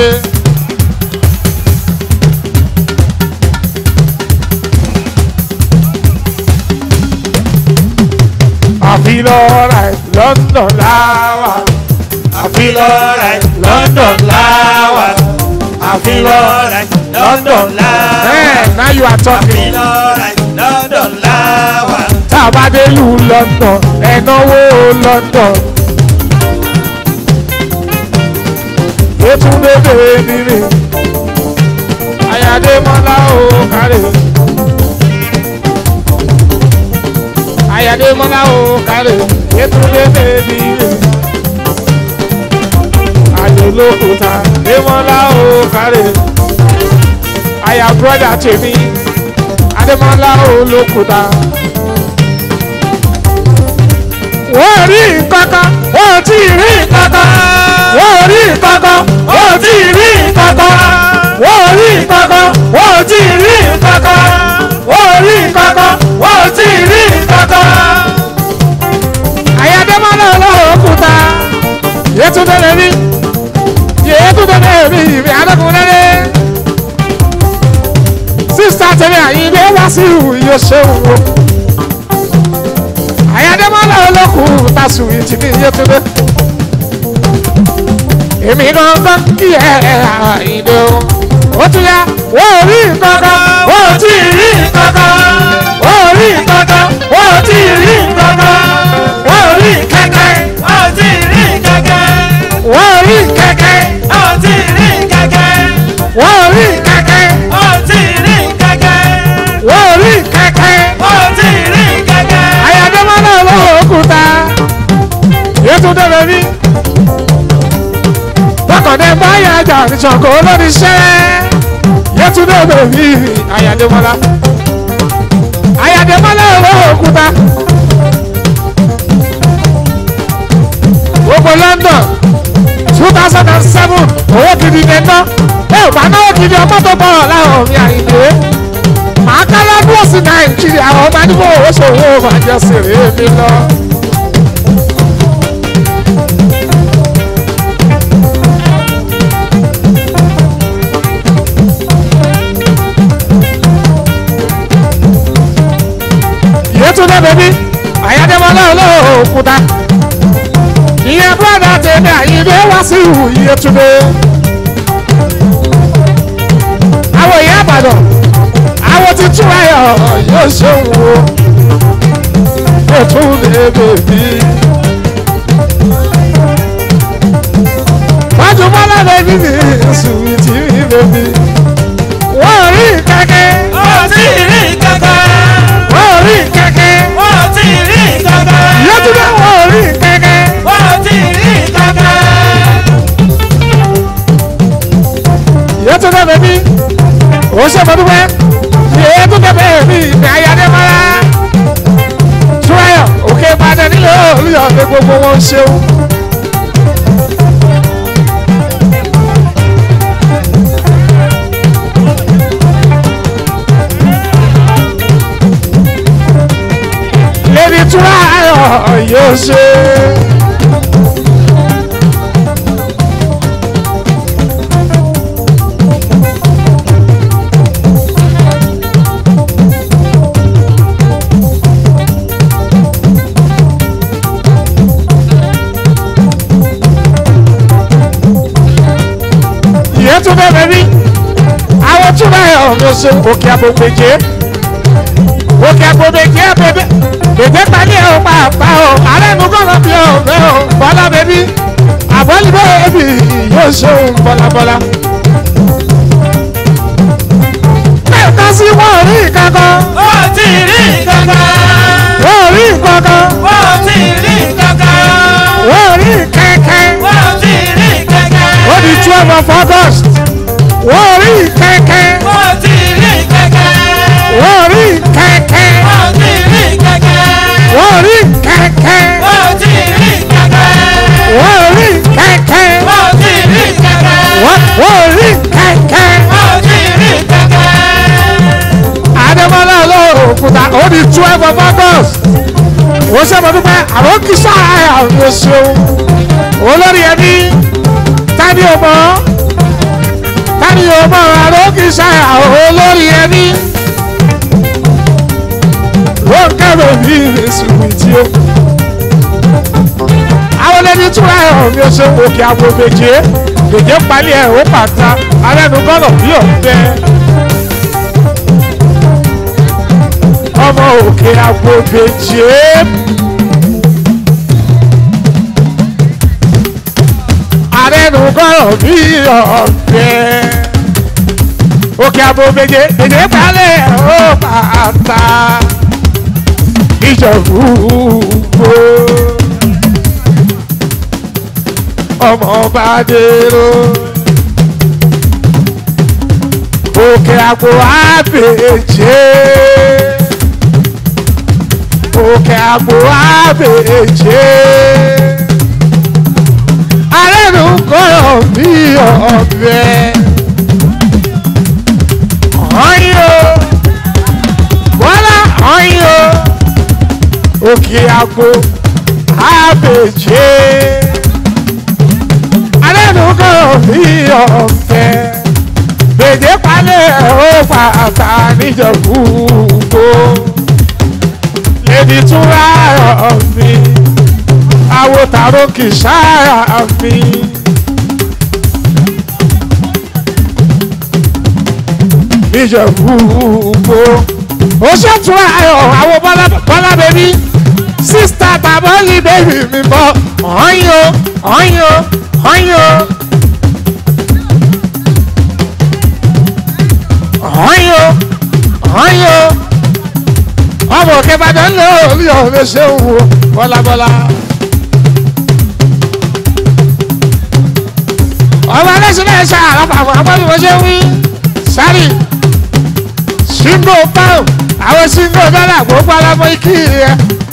àfi lọ́ra ẹ̀ london láwà àfi lọ́ra ẹ̀ London láwà àfi lọ́ra ẹ̀ London láwà ẹ̀ náà yóò àfi àtọ́kì lọ́ra ẹ̀ London láwà tá a bá dé lu london ẹ̀ náwó london. Ètúndé bèrè nílé Ayáde mọ́lá ò kárẹ̀. Ayáde mọ́lá ò kárẹ̀. Ètúndé bèrè nílé Ayọ̀lókùtà Démọ́lá ò kárẹ̀. Aya brọ́dà tèmi Adémọ́lá ò lókùtà. wọ́n rí nǹkankan wọ́n ò tí ì rí nǹkankan wọ́n ò rí nǹkankan wọ́n ò tí ì rí nǹkankan wọ́n ò rí nǹkankan wọ́n ò tí ì rí nǹkankan wọ́n ò rí nǹkankan wọ́n ò tí ì rí nǹkankan. àyàdémọ́lá ọlọ́run òkúta yétúndé lèmi yétúndé lèmi ìrìn àdókùnrin sísá tẹ̀lé àyíndé wá sí ìwúyọ ṣéun o àyàdémọ́lá olókùn tásùn ìtìmí yétúndé èmi gangan kí ẹ àyíndé o ó tún yá wọ́n ò rí nǹkankan wọ́n ò tí ì rí nǹkankan wọ́n ò rí nǹkankan wọ́n ò tí ì rí nǹkankan wọ́n ò rí kẹ́kẹ́ Ó ti rí kẹ̀kẹ́. wọ́n ò rí kẹ́kẹ́ Ó ti rí kẹ̀kẹ́. wọ́n ò rí kẹ́kẹ́ Ó ti rí kẹ̀kẹ́. wọ́n ò rí kẹ́kẹ́. Ó ti rí kẹ̀kẹ́. àyàdémọ́lá olówó òkúta yétúndé bẹbí tọkàndé báyà ajá nìṣọ̀kọ̀ olórí ṣẹ́ yétúndé bẹbí àyàdémọ́lá àyàdémọ́lá olówó òkúta gbogbo London two thousand and seven owó gidi ní ná ẹ ò bá náwó gidi ọmọ tó bọ̀ láwọn mi àyìnbó màá ká lọ́dún òsì nàìjíríà àwọn ọmọ àdúgbò owó ṣòwò bàjẹ́ sèré mi lọ. Yétúndé bèbí àyájẹ́mọ́lá olóò òkúta ìyẹn bọ́dà tèmi àyíndé wá sí ìhù Yétúndé. àwọn ìyá àbàdàn àwọn ti tún ayọ̀ yóò ṣeun o ó tún lè bèbí. wájú bọ́lá bèbí mi sùwìtì mi bèbí. wọ́n rí kẹ́kẹ́ Ó ti rí kẹ̀kẹ́. wọ́n rí kẹ́kẹ́ Ó ti rí kẹ̀kẹ́. Yétúndé wọ́n rí kẹ́kẹ́. Ó ti rí kẹ̀kẹ́. Yétúndé bèbí ó ṣe mọ́dúpẹ́ Yétúndé bèbí ní ayálémọ́lá túráyọ̀ òkè ìbàdàn nílò olùyọ̀ ní gbogbo wọn ṣeun. lèdi túráyọ̀ yóò ṣe. Yétúndé bèbí àwọn túráyọ̀ ló ṣe òkè àbògbèjé òkè àbògbèjé bèbè bèbè pàdé ò pàápàá o ààrẹ nu gbọ́dọ̀ bí o bẹ́ o bọ́lá bèbí àbọ̀lì bèbí yóò ṣe òun bọ́lábọ́lá. bẹ́ẹ̀ ká sí wọ́n rí kankan Ó ti rí kẹ̀kẹ́. wọ́n rí kankan Ó ti rí kẹ̀kẹ́. wọ́n rí kẹ̀kẹ́ Ó ti rí kẹ̀kẹ́. ó di twelve of August wọ́n rí kẹ̀kẹ́ Ó ti rí kẹ̀kẹ́. wọ́n rí kẹ̀kẹ́ Ó ti rí kẹ̀kẹ́. wọ́n rí kẹ̀kẹ́ Ó ti rí kẹ̀kẹ́. wọ́n rí kẹ̀kẹ́ Ó ti rí kẹ̀kẹ́. wọ́n wọ́n rí kẹ̀kẹ́. Ó ti rí kẹ̀kẹ́. Adémọ́lá olóòkúta ó di twelve of August ó sábà dúpẹ́ àwọn kìsà àwọn ṣeun olórí ẹbí tani ò mọ̀ tani ò mọ̀ àwọn kìsà àwọn olórí ẹbí wọ́n kẹ́rọ̀ bí ìrẹsùn tí ó àwọn lẹni túra ẹ̀ hàn mi ó ṣe òkè àgbo méje méje palẹ̀ ẹ̀ ó pàtà arẹ́nu gbọ́dọ̀ bí ọ̀fẹ́. ọmọ òkè agbóbejì arẹnu gbọ́rọ̀ bí ọ̀fẹ́ òkè agbóbejì èdè balẹ̀ ó bàtà ìjọ̀gbùgbò ọmọ bá dèrò òkè àgbo àbèjé òkè àgbò àbèjé arẹ́nu kọ́rọ̀ bí ọ̀bẹ ọ̀yọ́ bọ́lá ọ̀yọ́ òkè àgbò àbèjé arẹ́nu kọ́rọ̀ bí ọ̀bẹ gbèdé palẹ̀ ó pàtà níjọ̀bú gbó lèdi tún ráyọ̀ mi àwo tàró kì í ṣáà mi. níjọ̀bú gbó ó ṣètò ayọ̀ àwọn bọ́lá bẹ́bí sísítà tàbọ́lì bẹ́bí mi bọ́ ọ̀yọ́ ọ̀yọ́ ọ̀yọ́. ọ̀hányó ọ̀hányó ọmọ kẹfàdán lé orí ọ̀rẹ́ ṣe ń wo bọ́lábọ́lá. ọmọ ẹlẹ́sìn náà ṣe àràpàpọ̀ àpọ́bí wọ́n ṣe ń wí sáré ṣíngò pound àwọn ṣíngò dọ́là gbogbo alábọ́ ikí rẹ̀.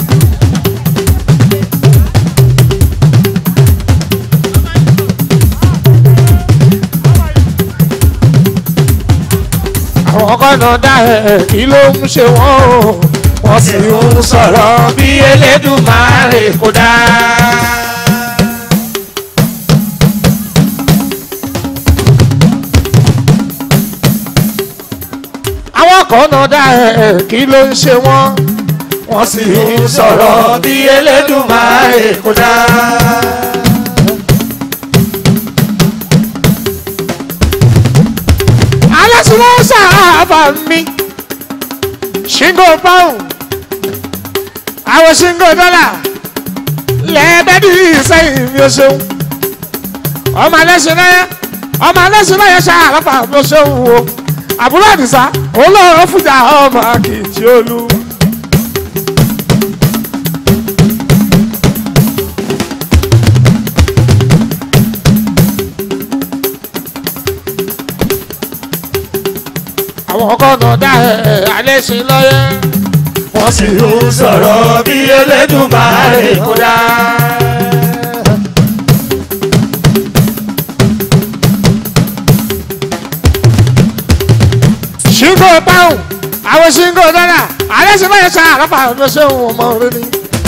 àwọn ọkọ náà dá ẹ kí ló ń ṣe wọn o wọn sì ń sọ̀rọ̀ bí Elédùmarè kò dá. àwọn ọkọ náà dá ẹ kí ló ń ṣe wọn wọn sì ń sọ̀rọ̀ bí Elédùmarè kò dá. alásùnwó sábà mi ṣíngò pound àwọn ṣíngò dọ́là lẹ́ẹ̀bẹ́dì sẹ́yìn mi ò ṣeun ọmọ alẹ́sìn náà ọmọ alẹ́sìn náà yẹ ṣàlàfà mi ò ṣeun o àbúrò àdìsá olóòrò fújà ọmọ kìtì olú. àwọn ọkọ náà dá ẹ alẹ́ sí lọ́yẹ́. wọ́n sì ń sọ̀rọ̀ bí Elédùmarè kò dá. ṣíngò pound àwọn ṣíngò dọ́là alẹ́ sí lọ́yẹ́ ṣá àlọ́fà ló ṣe òun ọmọ rẹ ni.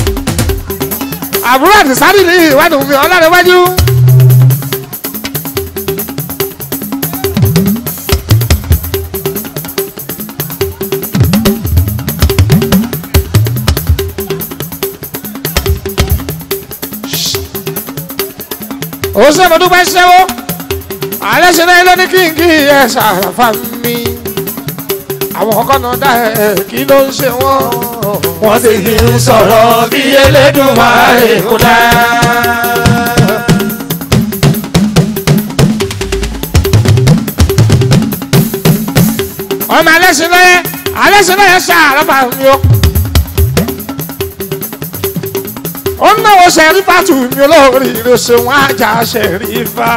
àbúrò àti sáré ní ìwádìí mi ọlọ́dẹ̀wájú. ó ṣe mo dúpẹ́ ṣẹ́wó alẹ́ ṣe náà ló ní kí n kí ẹ ṣàràfà mi àwọn ọkọ náà dá ẹ kí ló ń ṣe wọ́n. wọ́n sì ń sọ̀rọ̀ bí Elédùmarè kò dá. ọmọ alẹ́ ṣe náà alẹ́ ṣe náà ṣàràfà mi o. ó ń náwó ṣẹ̀rífà tù mí olórí ìrẹsẹ̀ wọn ajá ṣẹ̀rífà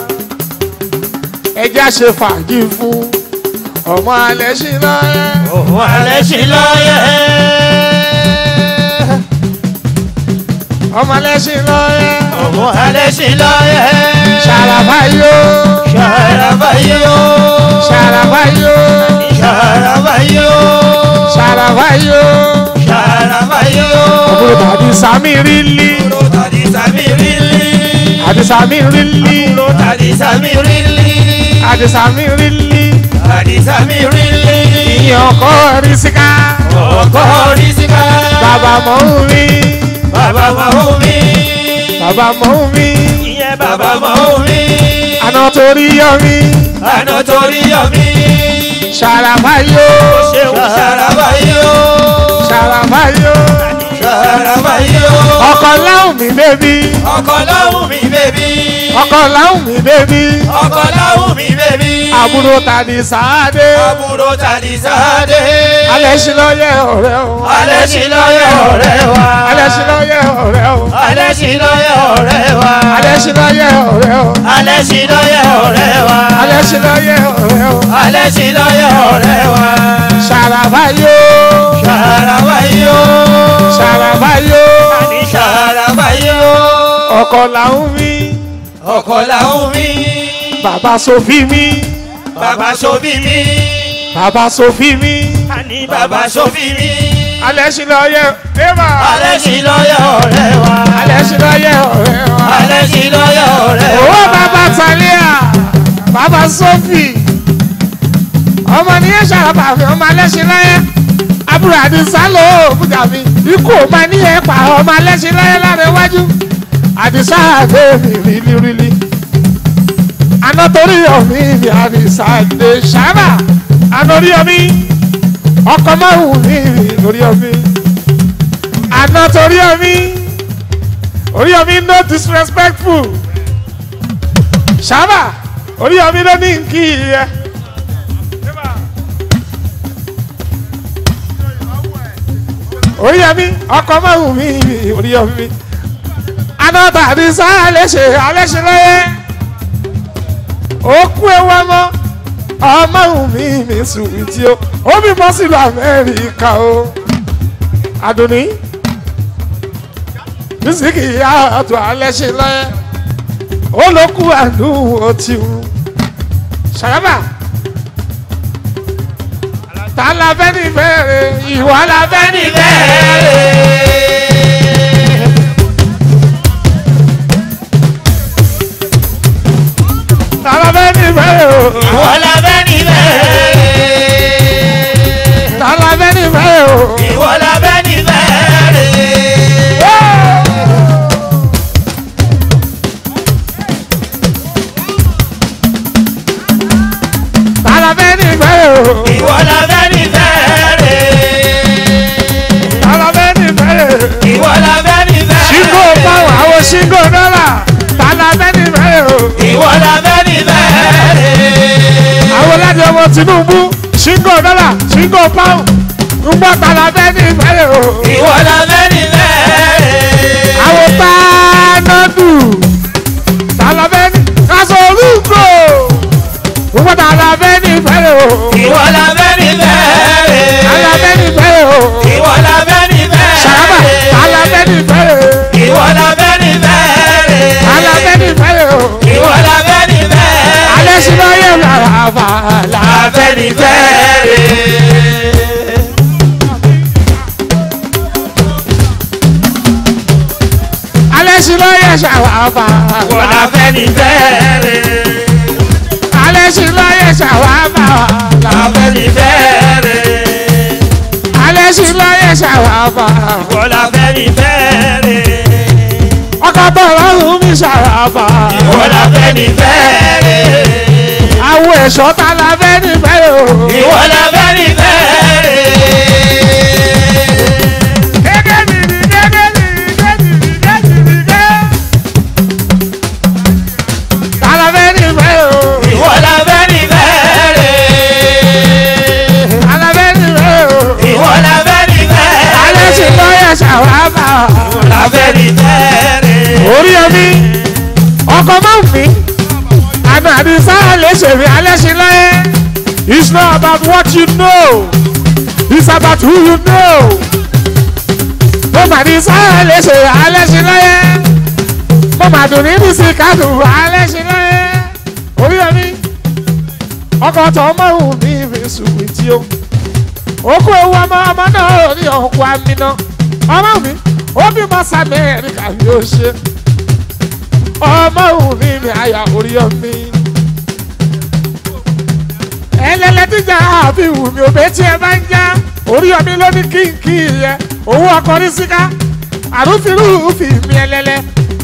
ẹjẹ́ ṣe fàájì fún ọmọ alẹ́ ṣe náà. òun alẹ́ sí lọ́yẹ̀. ọmọ alẹ́ ṣe náà. òun alẹ́ sí lọ́yẹ̀. ṣàràfà yóò ṣàràbà yóò. ṣàràfà yóò ṣàràbà yóò. ṣàràfà yóò. ṣàràbà yóò. àbúrò tàbí sami rílí Àbúrò tàdí sàmì rílì. àti sami rílí Àbúrò tàdí sàmì rílì. àti sami rílí Tàdí sàmì rílì. ìyẹn ọkọ rí síká Ọkọ rí síká. bàbá mọ̀ ń rí Bàbá máa ń mi. bàbá mọ̀ ń rí Ìyẹn bàbá máa ń mi. àná torí yọ mí Àná torí yọ mí. ṣàràfà yóò Ṣéun ṣàràbà yóò. ṣàràfà yóò Ṣàràbà yóò. ọkọ láwùn mi bébí Ọkọ láwùn mi bèbí. ọkọ láwùn mi bébí Ọkọ láwùn mi bèbí. àbúrò tàbí sáadé Àbúrò tàdí sáadé. alẹ́ sí lọ́yẹ̀ ọ̀rẹ́ o Alẹ́ sí lọ́yẹ̀ ọ̀rẹ́ wa. alẹ́ sí lọ́yẹ̀ ọ̀rẹ́ o Alẹ́ sí lọ́yẹ̀ ọ̀rẹ́ wa. alẹ́ sí lọ́yẹ̀ ọ̀rẹ́ o Alẹ́ sí lọ́yẹ̀ ọ̀rẹ́ wa. alẹ́ sí lọ́yẹ̀ ọ̀rẹ́ o Alẹ́ sí lọ́yẹ̀ ọ̀rẹ́ wa. ṣàràfà yóò Ṣàràbà yóò. ọkọ làwọn mi ọkọ làwọn mi bàbá sofi mi bàbá sobi mi bàbá sofi mi àní bàbá sobi mi alẹ́ sí lọ yẹ ẹ́mà alẹ́ sí lọ́yọ̀ ọ̀rẹ́ wa alẹ́ sí lọ yẹ ọ̀rẹ́ wa alẹ́ sí lọ́yọ̀ ọ̀rẹ́ wa owó bàbá talia bàbá sofi ọmọ nìyẹn ṣàràbà mi ọmọ alẹ́ sí lọ yẹ àbúrò àdìsá ló òkúta mi ikú ò máa ní ẹ̀ pa ọmọ alẹ́ sí lọ yẹ lára iwájú àdìsá àgbé mi rílí rílí àná torí ọ̀mí mi àdìsá àgbé ṣáàbà àná orí ọmí ọkọ̀ márùn-ún mi rí lórí ọmí àná torí ọmí orí ọmí no disrespectful ṣáàbà orí ọmí ló ní nkí yẹ. orí ọmí ọkọ̀ márùn-ún mi rí orí ọmí àná tàbí sáà léṣe aléṣe lọ́yẹ́ òkú ewu ọmọ ọmọ mi mi sùn tí ó ó bí bọ́ sílùú amẹ́ríkà o àdùnní mísíkì ìyá àtò aléṣe lọ́yẹ́ ó ló kú àdúgbò tí ó ṣàràbà ta la fẹ́ ní bẹ́ẹ̀rẹ̀ ìwà la fẹ́ ní bẹ́ẹ̀rẹ̀. Tala fẹ́ ní bẹ́ẹ̀ o. ìwọ la fẹ́ ní bẹ́ẹ̀ Tala fẹ́ ní bẹ́ẹ̀ o. ìwọ la fẹ́ ní bẹ́ẹ̀ Tala fẹ́ ní bẹ́ẹ̀ o. ìwọ la fẹ́ ní bẹ́ẹ̀ Tala fẹ́ ní bẹ́ẹ̀ o. ìwọ la fẹ́ ní bẹ́ẹ̀ Ṣíngò pàwọ̀ àwọn ṣíngò dọ́là. Tala fẹ́ ní bẹ́ẹ̀ o. ìwọ la fẹ́ ní bẹ́ẹ̀ Àwọn láti ọmọ Tinubu ṣíngò dọ́là ṣíngò pàwọ̀. Ngbọ́ tala fẹ́ ní bẹ́ẹ̀ o. ìwọ la fẹ́ ní bẹ́ẹ̀ Àwọn pánádù. Tala fẹ́ ní kásọ̀ olúkò. Ngbọ́ tala fẹ́ ní bẹ́ẹ̀ o. ìwọ la fẹ́ ní bẹ́ẹ̀ Tala fẹ́ ní bẹ́ẹ̀ o. ìwọ la fẹ́ ní bẹ́ẹ̀ Ṣàràbà tala fẹ́ ní bẹ́ẹ̀ o. ìwọ la fẹ́ ní bẹ́ẹ̀ Tala fẹ́ ní bẹ́ẹ̀ o. ìwọ la fẹ́ ní bẹ́ẹ̀ alẹ́ sí lọ́yẹ̀ lára bá la fẹ́ ní bẹ́ẹ̀ alẹ́ sí lọ́yẹ̀ ṣàwà bá ìwọ la fẹ́ ní bẹ́ẹ̀ alẹ́ sí lọ́yẹ̀ ṣàwà bá la la fẹ́ ní bẹ́ẹ̀ alẹ́ sí lọ́yẹ̀ ṣàwà bá ìwọ la fẹ́ ní bẹ́ẹ̀ ọkọ̀ tó lọ́rùn mi ṣàwà bá ìwọ la fẹ́ ní bẹ́ẹ̀ àwọn ẹ̀ṣọ́ ta la fẹ́ níbẹ̀ o. ìwọ la fẹ́ ní bẹ́ẹ̀ gẹ́gẹ́ mi ni gẹ́gẹ́ mi ni gẹ́gẹ́ mi ni gẹ́gẹ́ mi gẹ́. ta la fẹ́ níbẹ̀ o. ìwọ la fẹ́ ní bẹ́ẹ̀ ta la fẹ́ níbẹ̀ o. ìwọ la fẹ́ ní bẹ́ẹ̀ alẹ́ sí lọ́yẹ̀ ṣàwà bá ìwọ la fẹ́ ní bẹ́ẹ̀ orí omi ọkọ̀ máa ń fi àná àdìsá lè ṣèwé alẹ́ sí lọ́yẹ̀. It's not about what you know. It's about who you know. Mo mà ní sáà lè ṣe alẹ́ sí lọ́yẹ́. Mo mà dùn ní bísí kádùn alẹ́ sí lọ́yẹ́. Orí omi ọkọ̀ tó mọ̀hún mi fi sùn tí ó. Okú ewu ọmọ ọmọ náà ní ọkọ̀ amínà. Ọmọ mi ó bímọ sàmẹ́ríkà yóò ṣe. Ọmọ òun mi mi àyà orí omi ẹlẹ́lẹ́ tíjà àbí wù mí òbẹ́ tí ẹ bá ń já orí ọmí ló ní kínkì yẹ owó ọkọ ní síká àrùfínrùfì mi ẹlẹ́lẹ́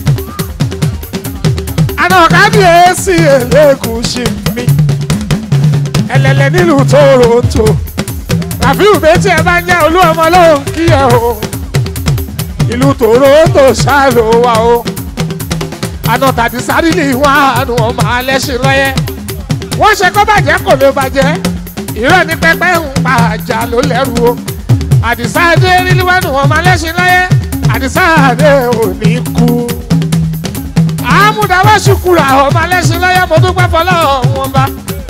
àná kábíyèsí ẹlẹ́gùsì mi ẹlẹ́lẹ́ nílùú Toronto àbí òbẹ́ tí ẹ bá ń já olú ọmọ ló ń kí ẹ o ìlú Toronto ṣáàlò wa o àná tàbí sárílì wọn àánú ọmọ alẹ́ ṣe lọ́yẹ́ wọ́n ṣe kó bàjẹ́ kò lè bàjẹ́ ìrọ̀ ní pẹ́pẹ́ ń pa àjà ló lẹ́rù o àdìsá adé ríliwánu ọmọ alẹ́sìn láyé àdìsá adé ò ní kú àmúdáwọ́ ṣùkúrà ọmọ alẹ́sìn láyé mo dúpẹ́ fọlọ́ wọn bá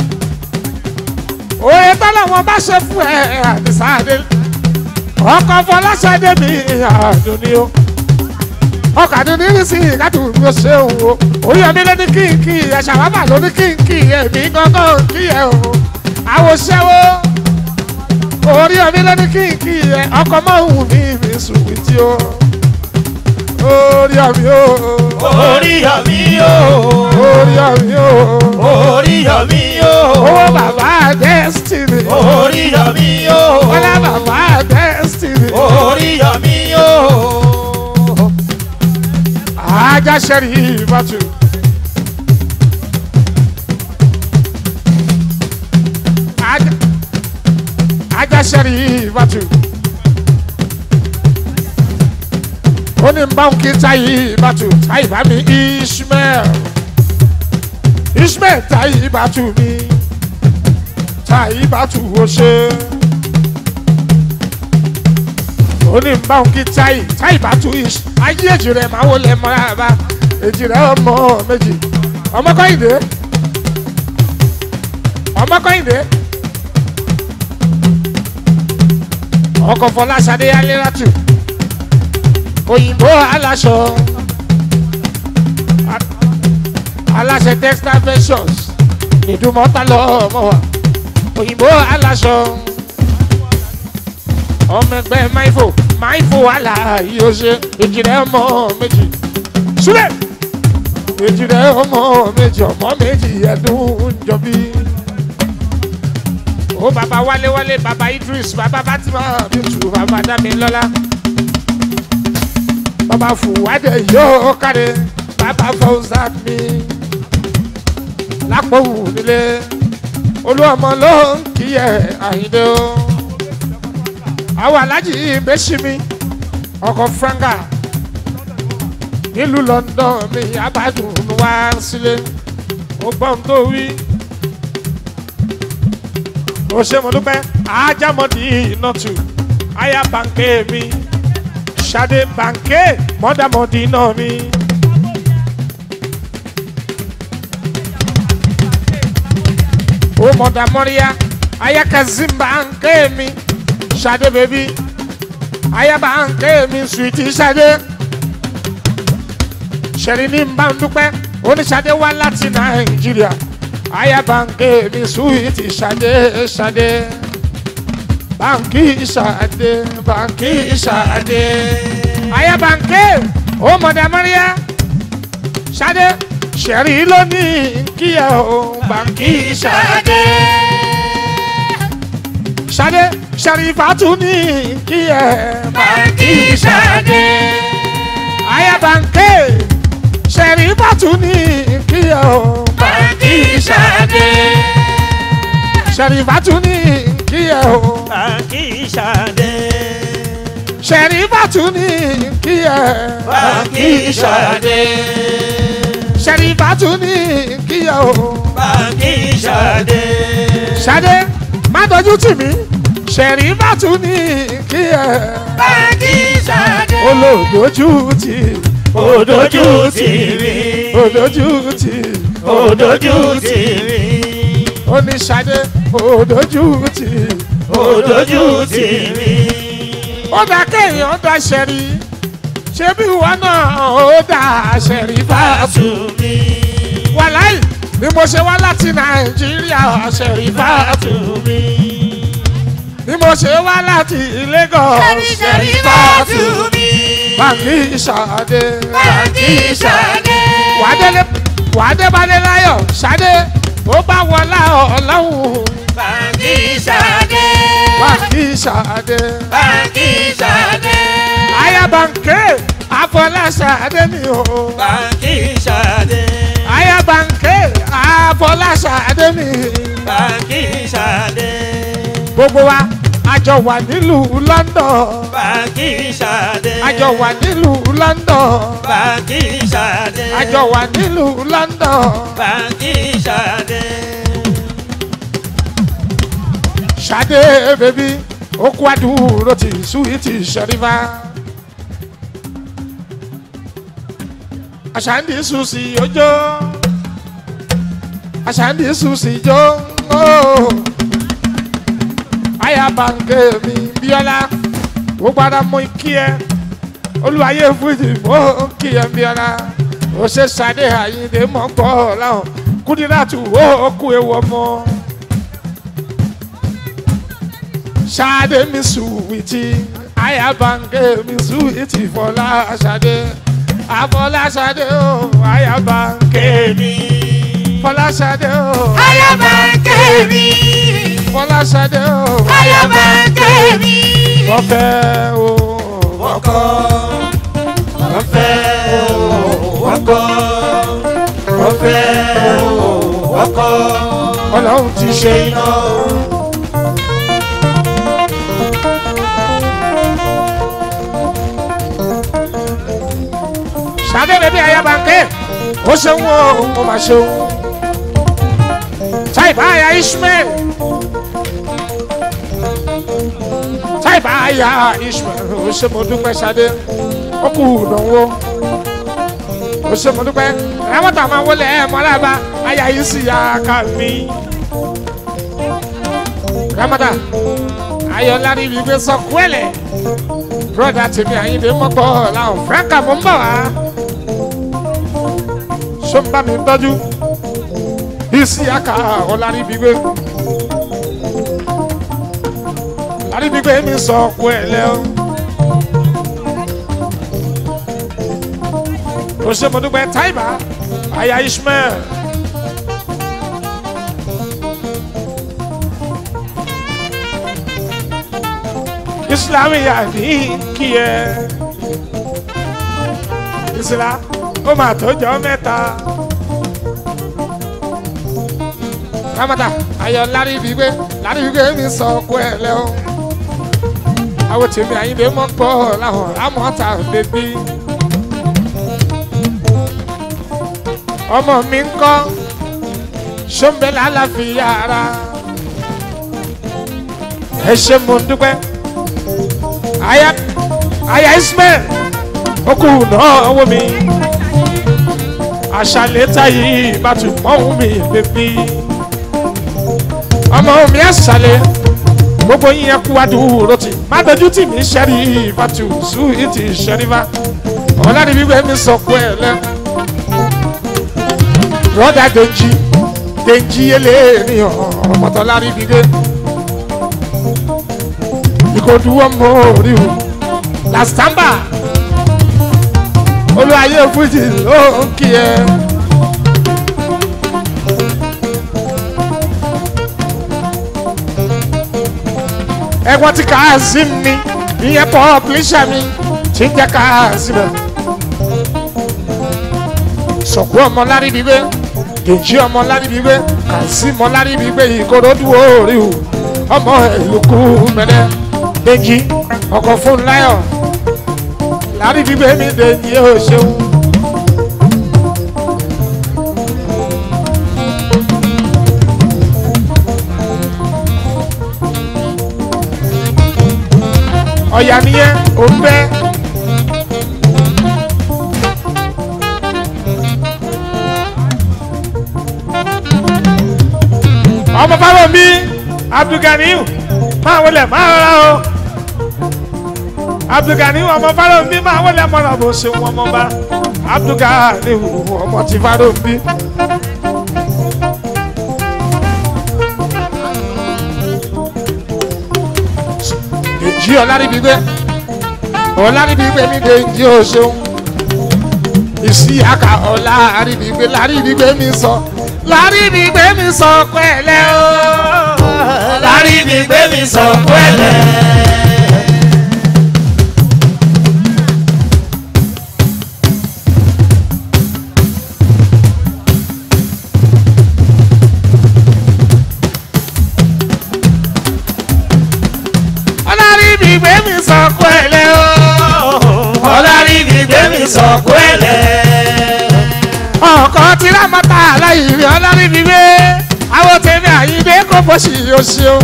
òye tọ́lọ̀ wọn bá ṣe fún ẹ àdìsá adé ọkọ̀ fọláṣadé mi àdùnní o ọkàdún ní sí ìkàtù bí ó ṣe òun o oríyọmí ló ní kínkì ẹ̀ṣà bàbà ló ní kínkì ẹ̀mí gángan kí ẹ̀ o àwòṣẹ́wó oríyọmí ló ní kínkì ẹ̀ ọkọ̀ mọ́ òun ní mi sùwìtì o oríyọmí o Oríyọ̀mí o. oríyọmí o Oríyọ̀mí o. owó bàbá destiny Oríyọ̀mí o. ọlá bàbá destiny Oríyọ̀mí o. ajá sẹ́rí ìbátú. Ajá- ajá sẹ́rí ìbátú. ó ní n bá ń kí táyì ìbátú táyì bá mi ishmael ishmael táyì ìbátú mi táyì ìbátú ó ṣe ó ní n bá ń kí táyì táyì ìbátú ish ayé èjì rẹ̀ máa wọlé mọ́ra bá èjì rẹ̀ ọmọ méjì ọmọ kọ́hìndé ọmọ kọ́hìndé ọkọ̀ fọláṣadé alérátù òyìnbó aláṣọ a- aláṣẹ textile ventures ìdúmọ̀tà lọ́mọ wa òyìnbó aláṣọ ọmọ ẹgbẹ́ maifo maifo wàhálà yìí ó ṣe èjìrẹ́ ọmọ méjì súlẹ̀ èjìrẹ́ ọmọ méjì ọmọ méjì ẹ̀dùn jọbí ó bàbá wálé wálé bàbá idris bàbá fatima bíntu bàbá dámilọ́lá bàbá fùwádẹ yóò kárí bàbá fọwọ́sán mi lápò wù nílé olúwọmọ ló ń kíyẹ àyíndé o àwọn alájì ìbẹ́sí mi ọkọ̀ franga nílùú london mi abádùn wá sílé ó gbọ́n tó wí ó ṣe mo dúpẹ́ ajámọ́dì nọ́tù aya bànkẹ́ mi ṣadé bànkẹ́ mọ́dàmọ́dì náà mi. ó mọ̀dà mọ́ríyá aya kazeem bànkẹ́ mi ṣadé bèbí aya bànkẹ́ mi sùwìtì ṣadé ṣẹ̀rí ní bá ń dúpẹ́ oníṣadé wá láti nàìjíríà aya bànkẹ́ mi sùwìtì ṣadé ṣadé bànkì ṣadé bànkì ṣadé aya bànkẹ́ ó mọ̀dà mọ́ríyá ṣadé ṣẹ̀rí lónìí kíyà ó bànkì ṣadé ṣadé ṣàrífàtú ní kíyà bànkì ṣadé aya bànkẹ́ ṣẹ̀rífàtú ní kíyà ó bànkì ṣadé ṣẹ̀rífàtú ní kíyà ó Bàǹkì Ṣadé. ṣẹ̀rífàtú ní kíyà Bàǹkì Ṣadé. ṣẹ̀rífàtú ní kíyà ó. Bàǹkì Ṣadé. Ṣadé má dojú tì mí ṣẹ̀rífàtú ní kíyà Bàǹkì Ṣadé. olódojú tì Òdòjú tì mí. òdojú tì Òdòjú tì mí. oníṣadé òdojú tì Òdòjú tì mí. ó dá kéèyàn dá ṣẹ̀rí ṣé bí ìwọ náà ó dá ṣẹ̀rífàtú Fàtú mi. wàláì bí mo ṣe wá láti nàìjíríà ṣẹ̀rífàtú mi. bí mo ṣe wá láti lagos Fàtú mi. bàǹkì ṣàdé Bàǹkì Ṣadé. wàdélé wàdébálé láyọ̀ ṣadé ó bá wọlá ọlọ́run Bàǹkì Ṣadé. bàǹkì ṣàdé Bàǹkì Ṣadé. ayabanke afọláṣadé ni o Bàǹkì Ṣadé. ayabanke afọláṣadé ni Bàǹkì Ṣadé. gbogbo wa àjọ wà nílùú london Bàǹkì Ṣadé. àjọ wà nílùú london Bàǹkì Ṣadé. àjọ wà nílùú london Bàǹkì Ṣadé. ṣadé bèbí ó kó àdúró ti súwìtì ṣẹrífà. àṣàǹdì sùsì ojó àṣàǹdì sùsì jó ó ayaba nke mi bíọ́lá ó gbára mú kí ẹ olùwàyè fújì mọ́ kí ẹ bí ara ó ṣe ṣàdé àyíǹde mọ́ gbọ́ láwọn kúndínláàtù ó kú ewu ọmọ. ṣàdé mi sùwìtì ayabange mi sùwìtì fọlá ṣàdé àfọlá ṣàdé ó ayabange Kémi. fọlá ṣàdé ó Ayaba kémi. fọlá ṣàdé ó Ayaba kémi. wọ́n fẹ́ o. Wọ́n kọ́. Wọ́n fẹ́ o. Wọ́n kọ́. Wọ́n fẹ́ o. Wọ́n kọ́. ọlọ́run ti ṣe Ṣé iná o? ṣàdédé bí ayabanke ó ṣeun o ó máa ṣeun táìbà aya ishmael táìbà aya ishmael ó ṣe mo dúpẹ́ ṣadé ó kú ìdánwò ó ṣe mo dúpẹ́ àwọn tàwọn máa wọlé ẹ̀ mọ́lába aya yìí sì yá ká mi ramada ayọ̀lá ni ìgbé sọ kúẹ̀lẹ̀ broda tèmi àyìnbó mọ́gbọ́ làwọn franka mò ń bọ̀ wá ṣó ń bá mi tọ́jú isi aka ọ̀làríbígbé ọ̀làríbígbé mi sọ ọ̀pọ̀ ẹ̀ lẹ́ọ́ ó ṣe mo dúpẹ́ táìbà aya ishmael islam yà ní kí ẹ islam ó máa tọ́jọ́ mẹ́ta. ramata ayọ̀ lárí gbígbé lárí gbígbé mi sọ ọkọ ẹ lẹ́wọ̀n. àwọn tèmi àyìnbé mọ́ gbọ́ làwọn rámọ́ta bèbí. ọmọ mi ń kọ́ ṣọ́nbẹ́ lálàáfíà ara. ẹ ṣe mo ń dúpẹ́. aya aya ismail ó kù náà wọ́n mi àṣàlẹ̀ táyì ìbátú mọ́hún mi bèbí ọmọ mi àṣàlẹ̀ gbogbo yín yẹn kú adúró tì má dojú tì mí ṣẹ́rí ìbátú sùúrìtì ṣẹ́rífà ọ̀làdì gbígbé mi sọ pé ẹ lẹ́ rọ́dà dèjì dèjì eléyìí ọmọtọ́lárí gbígbé ìkòdú ọmọ orí o làstamba olùwàyè fújì ló ń kí ẹ. ẹ̀gbọ́n ti Kazeem mi ìyẹn pọ́ọ̀pìlíṣà mi ti ń jẹ́ Kazeem ẹ̀. sọ̀kú ọmọ láríbígbé dèjì ọmọ láríbígbé Kazeem ọmọ láríbígbé ìkòròdú orí o ọmọ ìlúkú mẹ́lẹ́ dèjì ọkọ̀ fún láyọ̀ láríbígbé mi dèjì ó ṣeun. ọ̀yà nìyẹn ò ń bẹ́. ọmọ báwo mi abdulganiu máa wọlé máa rọra o abdulganiu ọmọ báwo mi máa wọlé mọ́ra bó ṣe wọn mọ́ bá abdulganiu ọmọ tí báwo mi. èjì ọ̀làríbígbé ọ̀làríbígbé mi dé jí o ṣeun ìsí àkà ọ̀làríbígbé làríbígbé mi sọ làríbígbé mi sọ pẹ̀lẹ́ o. lárí mi gbé mi sọ pẹ́lẹ́. ọ̀làríbígbé mi sọ pẹ̀lẹ́ o. ọlárí mi gbé mi sọ pẹ́lẹ́. ọkọ tí rámọta aláìrí ọ̀làríbígbé àwọn tèmi àyíndé kò bó ṣì yóò ṣeun.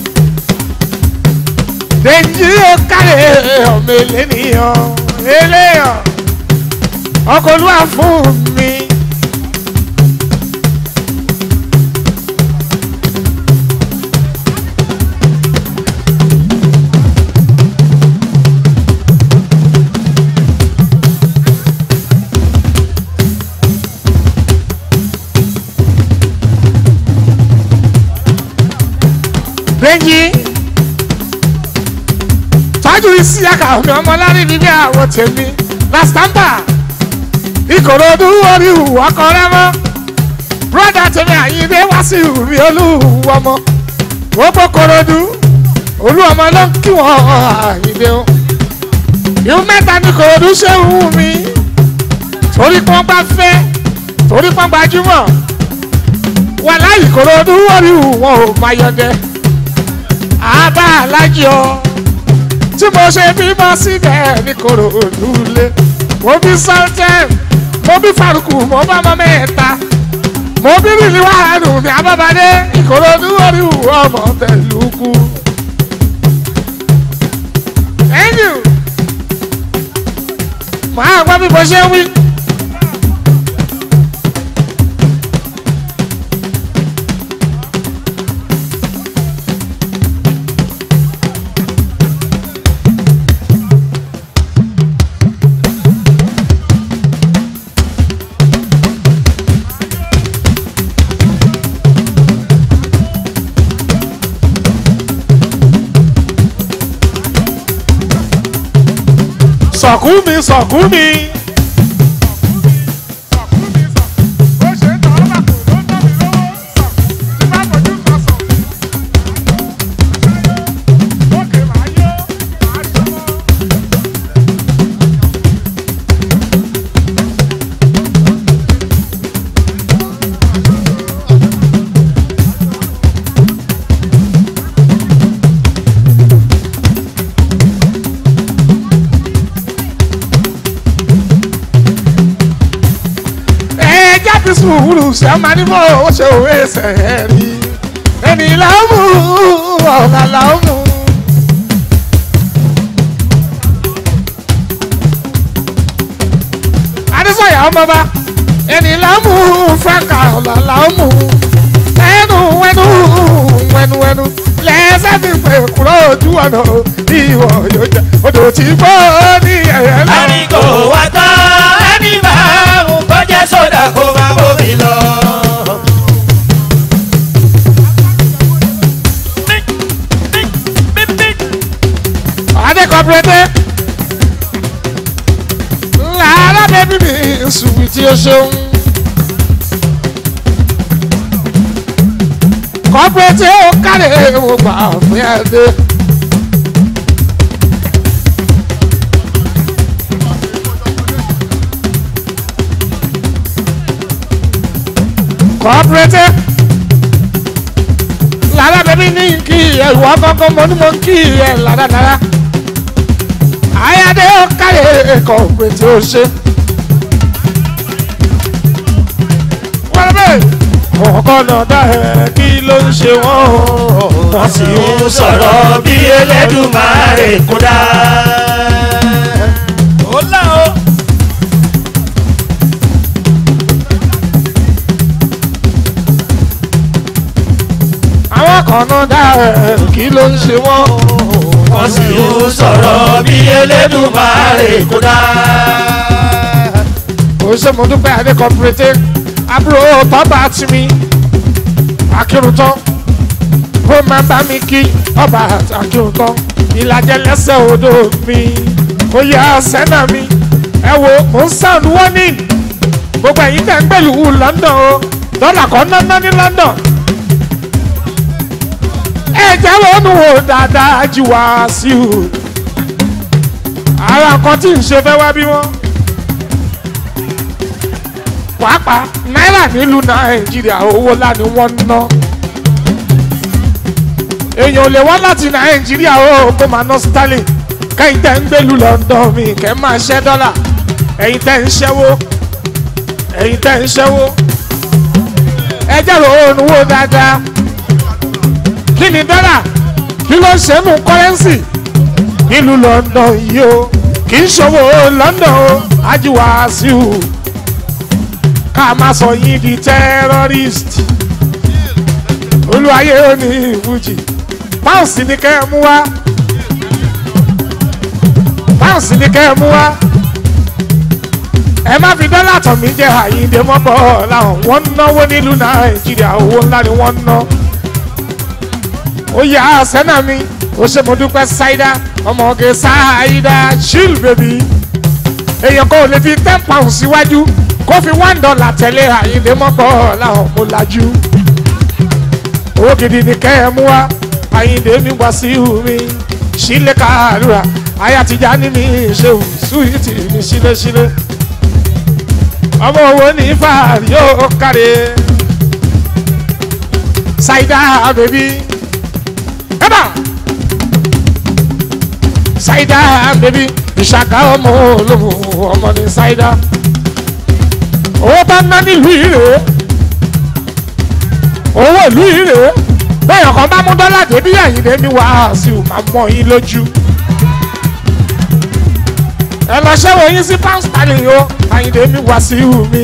dèjì ó kárẹ̀ ọmọ eléníyàn eléyàn ọkọ̀ olúwa fún mi. sí àkàwé ọmọlárí níbi àwọn tèmi lásìtàǹtà ìkòròdú orí ìwà kọrẹ mọ broda tèmi àyíndé wá sí ìrì olúwọmọ gbogbo kòròdú olúwọmọ ló ń kí wọn àyíndé o ìhun mẹ́ta ní kòròdú ṣe ń wù mí torí pọ́n bá fẹ́ torí pọ́n gbajúmọ̀ wà láyìí kòròdú orí wọn ò máa yọdẹ àbá alájí ọ tí mo ṣe bímọ síbẹ̀ ní kòròdú lé mo bí sultan mo bí faruku mo bá ọmọ mẹ́ta mo bí rìlí wàhálù ní abábadé ìkòròdú orí ọmọ tẹ̀lúkú. thank you. màá gbọ́ bí mo ṣe ń wí. sọ̀kú mi sọ̀kú mi. ẹ jáde sùúrù sẹ́mánìmọ́ ó ṣe òwe ẹsẹ̀ rí ẹni làámù ọ̀gá làámù. adésọ̀yà ọmọba ẹni làámù fẹ́ǹkà ọ̀gá làámù ẹnu wẹnu wẹnu wẹnu lẹ́sẹ̀ fi pè kúrò ojú ọ̀nà ìwọ̀ yóò jẹ́ odò tí gbọ́ ní ẹ̀yẹ lọ. ẹni kò wá tán ẹni máa mú kọjá sódà kó máa bómi lọ. adé kọ́pẹ́rẹ́tẹ́ lára bẹ́bí mi sùnwì tí o ṣeun. kọ́pẹ́rẹ́tẹ́ ó kárẹ̀ mo gbà fún ẹ dé. kọ́pẹ́rẹ́tẹ́ lára bẹ́bí ní kí ẹ ìwọ kọ́kọ́ mo ní mo kí ẹ láradára ayáde ó káyè ẹ̀kọ́ òpè tí ó ṣe. wọ́n bẹ́ẹ̀ ọkọ̀ náà dá ẹ̀ kí ló ń ṣe wọ́n o. wọ́n sì ń sọ̀rọ̀ bí Elédùmarè kódà. ó là ó. àwọn kan náà dá ẹ̀ kí ló ń ṣe wọ́n o. wọ́n sì ń sọ̀rọ̀ bí Elédùmarè kódà. ó ṣe mo dúpẹ́ adé cooperative àbúrò bàbá tì mí akíruntán ó máa bá mi kí ọba akíruntán ìlàjẹ lẹ́sẹ̀ odò mi ó yá sẹ́nà mi ẹ wo mò ń sound warning gbogbo ẹ̀yin tẹ̀ ń gbẹ̀lú London o dọ́là kan náná ní London ẹ jẹ́ ronú wo dáadáa jí wá sí o ara nǹkan tí ń ṣe fẹ́ wá bí wọ́n pàápàá náírà nílùú nàìjíríà owó ńlá ni wọ́n ń ná èèyàn ò lè wá láti nàìjíríà ó kó máa ná sterling kẹ́yìn tẹ́ ń gbèlú london mi kẹ́ máa ṣẹ́ dọ́là ẹ̀yin tẹ́ ń ṣẹ́wó ẹ̀yin tẹ́ ń ṣẹ́wó ẹ jẹ́rò òòrùn wò dáadáa kí ni dọ́là kí ló ń ṣe nù kọ́rẹ́nsì nílùú london yìí o kì í ṣòwò london o ajíwáṣíù ká má sọ yín di terrorist olúwayé ó ní ìfújì páùsì ni kẹ́ ẹ mú wá páùsì ni kẹ́ ẹ mú wá ẹ má fi dọ́là tàn mí jẹ́ àyíǹde mọ́bọ̀ làwọn wọ́n ń náwó nílùú nàìjíríà owó ńlá ni wọ́n ń ná ó yà á sẹ́nà mi ó ṣe mo dúpẹ́ ṣáídá ọmọge ṣáídá chill baby èèyàn kan ò lè fi ten pounds síwájú kó fi one dollar tẹ̀lé àyíndé mọ́kọ́ làwọn mo lajú owó gidi ni kẹ́ ẹ mú wá àyíndé mi wá sí mi sílé kàlùrà àyà tìjà ní mi ṣe sùúrìtì mi sílẹ̀sílẹ̀ ọmọ owó ní fàárì yóò kárẹ̀ ṣáídá bèbí ẹ̀bà ṣáídá bèbí ìṣàkà ọmọ olóhùn ọmọ ní ṣáídá owó bá ná nílùú ìrè owó ìlú ìrè bẹ́ẹ̀ ọkàn bá mú dọ́là débí àyìnlé ní wàásù máa mọ yín lójú ẹ lọ ṣẹ́wọ̀ yín sí pound sterling o àyìnlé ní wàásù mi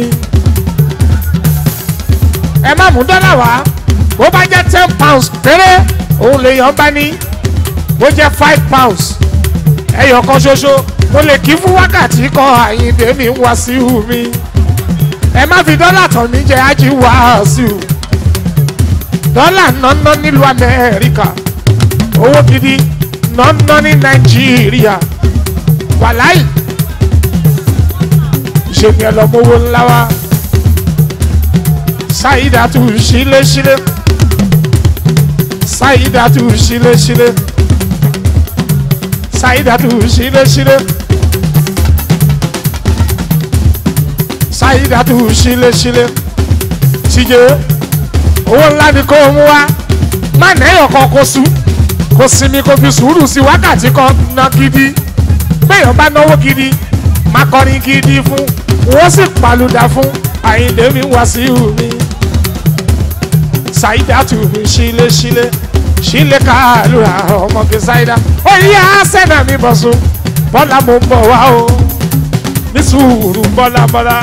ẹ má mú dọ́là wá bó bá jẹ́ ten pounds péré òun lèèyàn bá ní bó jẹ́ five pounds ẹyọ kan ṣoṣo mo lè kí fún wákàtí kan àyìnbé mi ń wá sí ihu mi ẹ má fi dọ́là tàn mí jẹ ájí wá sí i dọ́là nọ́nọ́ nílùú amẹ́ríkà owó gidi nọ́nọ́ ní nàìjíríà wàláì ìṣègùn ẹ̀ lọ́mọ́wó ńlá wa ṣáìdàtú ṣíléṣílé ṣáìdàtú ṣíléṣílé ṣáìdàtú ṣíléṣílé ṣáìdàtú ṣíléṣílé tíjẹ owó ńlá ni kò mú wá má nẹ́yọ̀ kan kó sú kó sinmi kó fi sùúrù sí wákàtí kan ná gidi béèyàn bá náwó gidi má kọrin gidi fún wọ́n sì palùdà fún àyìndé mi wá sí ìhù mi ṣáìdàtú mi ṣíléṣílé ṣílé kàlùrà ọmọge ṣáìdá ó yá sẹ́nà mi bọ̀ sùn bọ́lá mo ń bọ̀ wá o ní sùúrù bọ́lá bọ́lá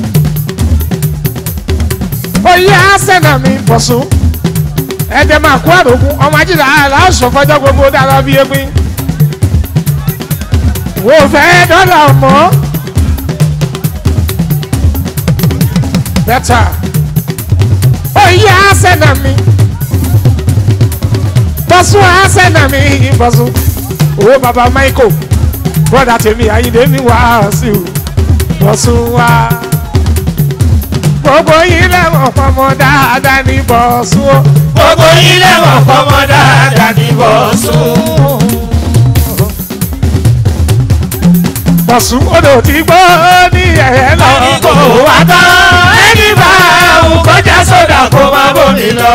ó yá sẹ́nà mi bọ̀ sùn ẹ̀jẹ̀ máa kó àrògùn ọmọ ajínigbà aláṣọ fọjọ́ gbogbo dára bí egbin wò fẹ́ dọ́là mọ́ bẹ́tà ó yá sẹ́nà mi bọ́sùn á sẹ́nà mi bọ́sùn owó baba michael bọ́dà tèmi ayíǹde mi wá sí o bọ́sùn wá gbogbo yín lẹ́wọ̀n fọmọ dáadáa ní bọ́sùn o gbogbo yín lẹ́wọ̀n fọmọ dáadáa ní bọ́sùn. bọ́sùn odò tí gbọ́ ní ẹ̀ẹ́ lọ ẹni kò wá tán ẹni bá òun kọjá sódà kó má bòmí lọ.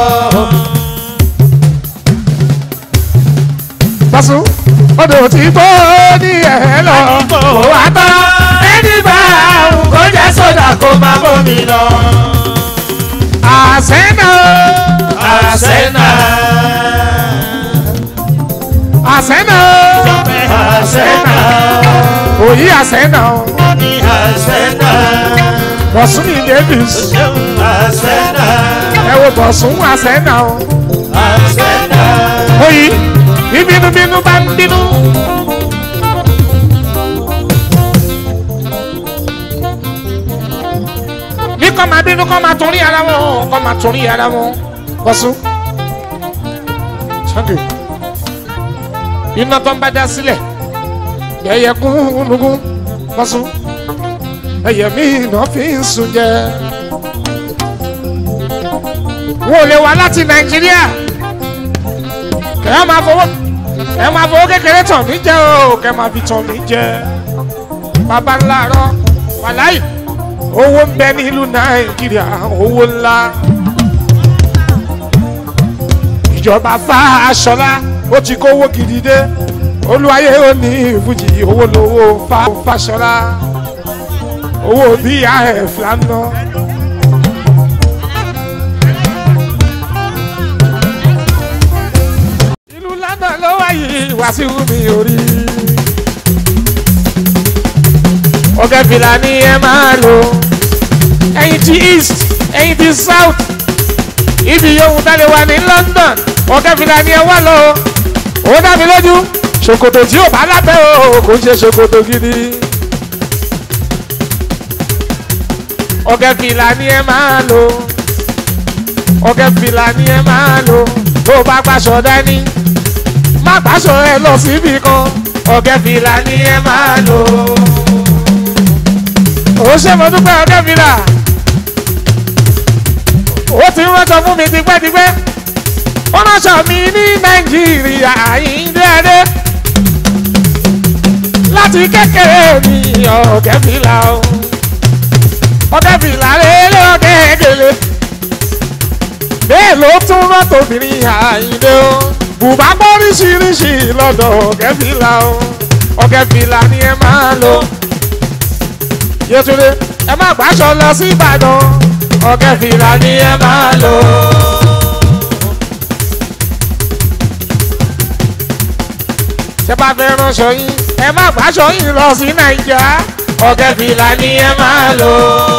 bọ́sùn odò tí gbọ́ ní ẹ̀ẹ́ lọ ẹni kò wá tán ẹni bá òun kọjá sódà kó má bòmí lọ. àṣẹ náà àṣẹ́nà àṣẹ náà àṣẹ́nà òyì àṣẹ náà ní àṣẹ́nà bọ́sùn ní davis àṣẹ́nà ẹ wo bọ́sùn àṣẹ náà àṣẹ́nà. òyì bí bínúbínú bá ń bínú. ní kọ́ máa bínú kọ́ máa torí ara wọn kọ́ máa torí ara wọn bọ́sùn. sunday iná tó ń bá dá sílẹ̀ ẹyẹ gúnlùgún bọ́sùn ẹyẹ mi náà fi ń sùn jẹ. wọ́n ò lè wá láti nàìjíríà kẹ́ ẹ máa fowó ẹ máa fowó kékeré tàn mí jẹ o kẹ́ ẹ máa fi tàn mí jẹ bàbá ńlá rọ wàláì owó ń bẹ nílùú nàìjíríà owó ńlá ìjọba fa aṣọlá ó ti kówó gidi dé olúwayé ó ní ìfújì owó lówó fa fàṣọlá owó bíi àf lánàá. ìlú london ló wáyé wàásù mi orí. ọ̀gá fìlà ni ẹ máa lò ẹ̀yin ti east ẹ̀yin ti south ibi yòówù tálẹ̀ wà ní london ọ̀gá fìlà ni ẹ wá lọ ó dá mi lójú ṣòkòtò tí ò bá lábẹ́ o kò ń ṣe ṣòkòtò gidi. ọ̀gá fìlà ni ẹ máa lò ọ̀gá fìlà ni ẹ máa lò bó bá gbàṣọ dání má gbàṣọ ẹ lọ síbi kan ọ̀gẹ́ fìlà ni ẹ máa lò. ó ṣe mo dúpẹ́ ọ̀gẹ́ fìlà ó ti ránṣọ fún mi tipẹ́tipẹ́ ó ránṣọ mi ní nàìjíríà ìdẹ́ẹ́dẹ́ láti kékeré mi ọ̀gẹ́ fìlà o ọ̀gẹ́ fìlà lélẹ̀ ọ̀gẹ́ gèlè bẹ́ẹ̀ ló tún rán tòbìnrin àyíndé o bùbá gbọ́ oríṣiríṣi lọ́dọ̀ ọ̀gẹ́ fìlà o ọ̀gẹ́ fìlà ni ẹ máa lò yẹtúndé ẹ má gbàṣọ lọ sí ìbàdàn ọ̀gẹ́ fìlà ni ẹ máa lò. tẹ bá fẹ́ ránṣọ yín ẹ má gbàṣọ yín lọ sí nàìjà ọ̀gẹ́ fìlà ni ẹ máa lò.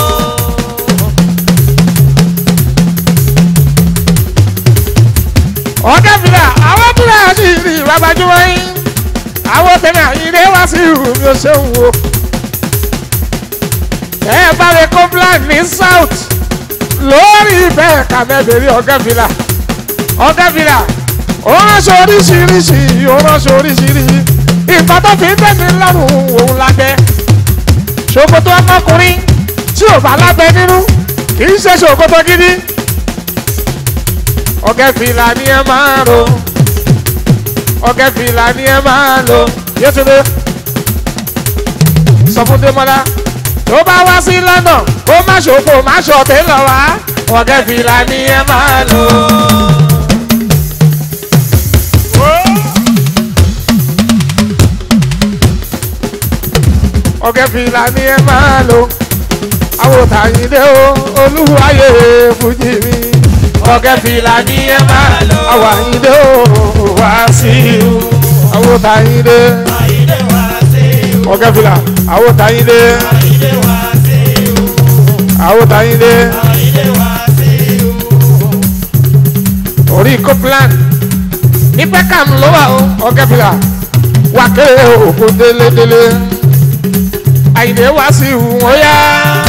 ọ̀gẹ́ fìlà àwọn fìlà sì rí babajúmọ́ yín àwọn tẹ̀lé àyíndé wá sí ìhù mi ò ṣeun wo. ẹ bá lè kó plan ní south lórí bẹ́ẹ̀ kà mẹ́bẹ̀rẹ̀ ọ̀gẹ́ fìlà ọ̀gẹ́ fìlà ó ránṣọ oríṣiríṣi ó ránṣọ oríṣiríṣi nǹkan tó fi ń tẹ̀sí lọ́rùn òun lábẹ́ ṣòkòtò ọmọkùnrin tí ò bá lábẹ́ nínú kì í ṣe ṣòkòtò gidi ọ̀gẹ́ fìlà ni ẹ máa ro ọ̀gẹ́ fìlà ni ẹ máa lo yétúndé sọ fún démọlá tó bá wá sí london kó má ṣòfò má ṣọ̀tẹ̀ lọ wá ọ̀gẹ́ fìlà ni ẹ máa lò. ọ̀gẹ́ fìlà ni ẹ máa lò àwòtàyìndé o olúwayé fújì mi ọ̀gẹ́ fìlà ni ẹ máa lò àwàyìndé o wá sí i àwòtàyìndé Àyíndé wá sí i. ọ̀gẹ́ fìlà àwòtàyìndé Àyíndé wá sí i. àwòtàyìndé Àyíndé wá sí i. orí copeland ní peckham ló wà o ọ̀gẹ́ fìlà wà kéré òkú délédélé àyìndé wá sí i wọ́n yá.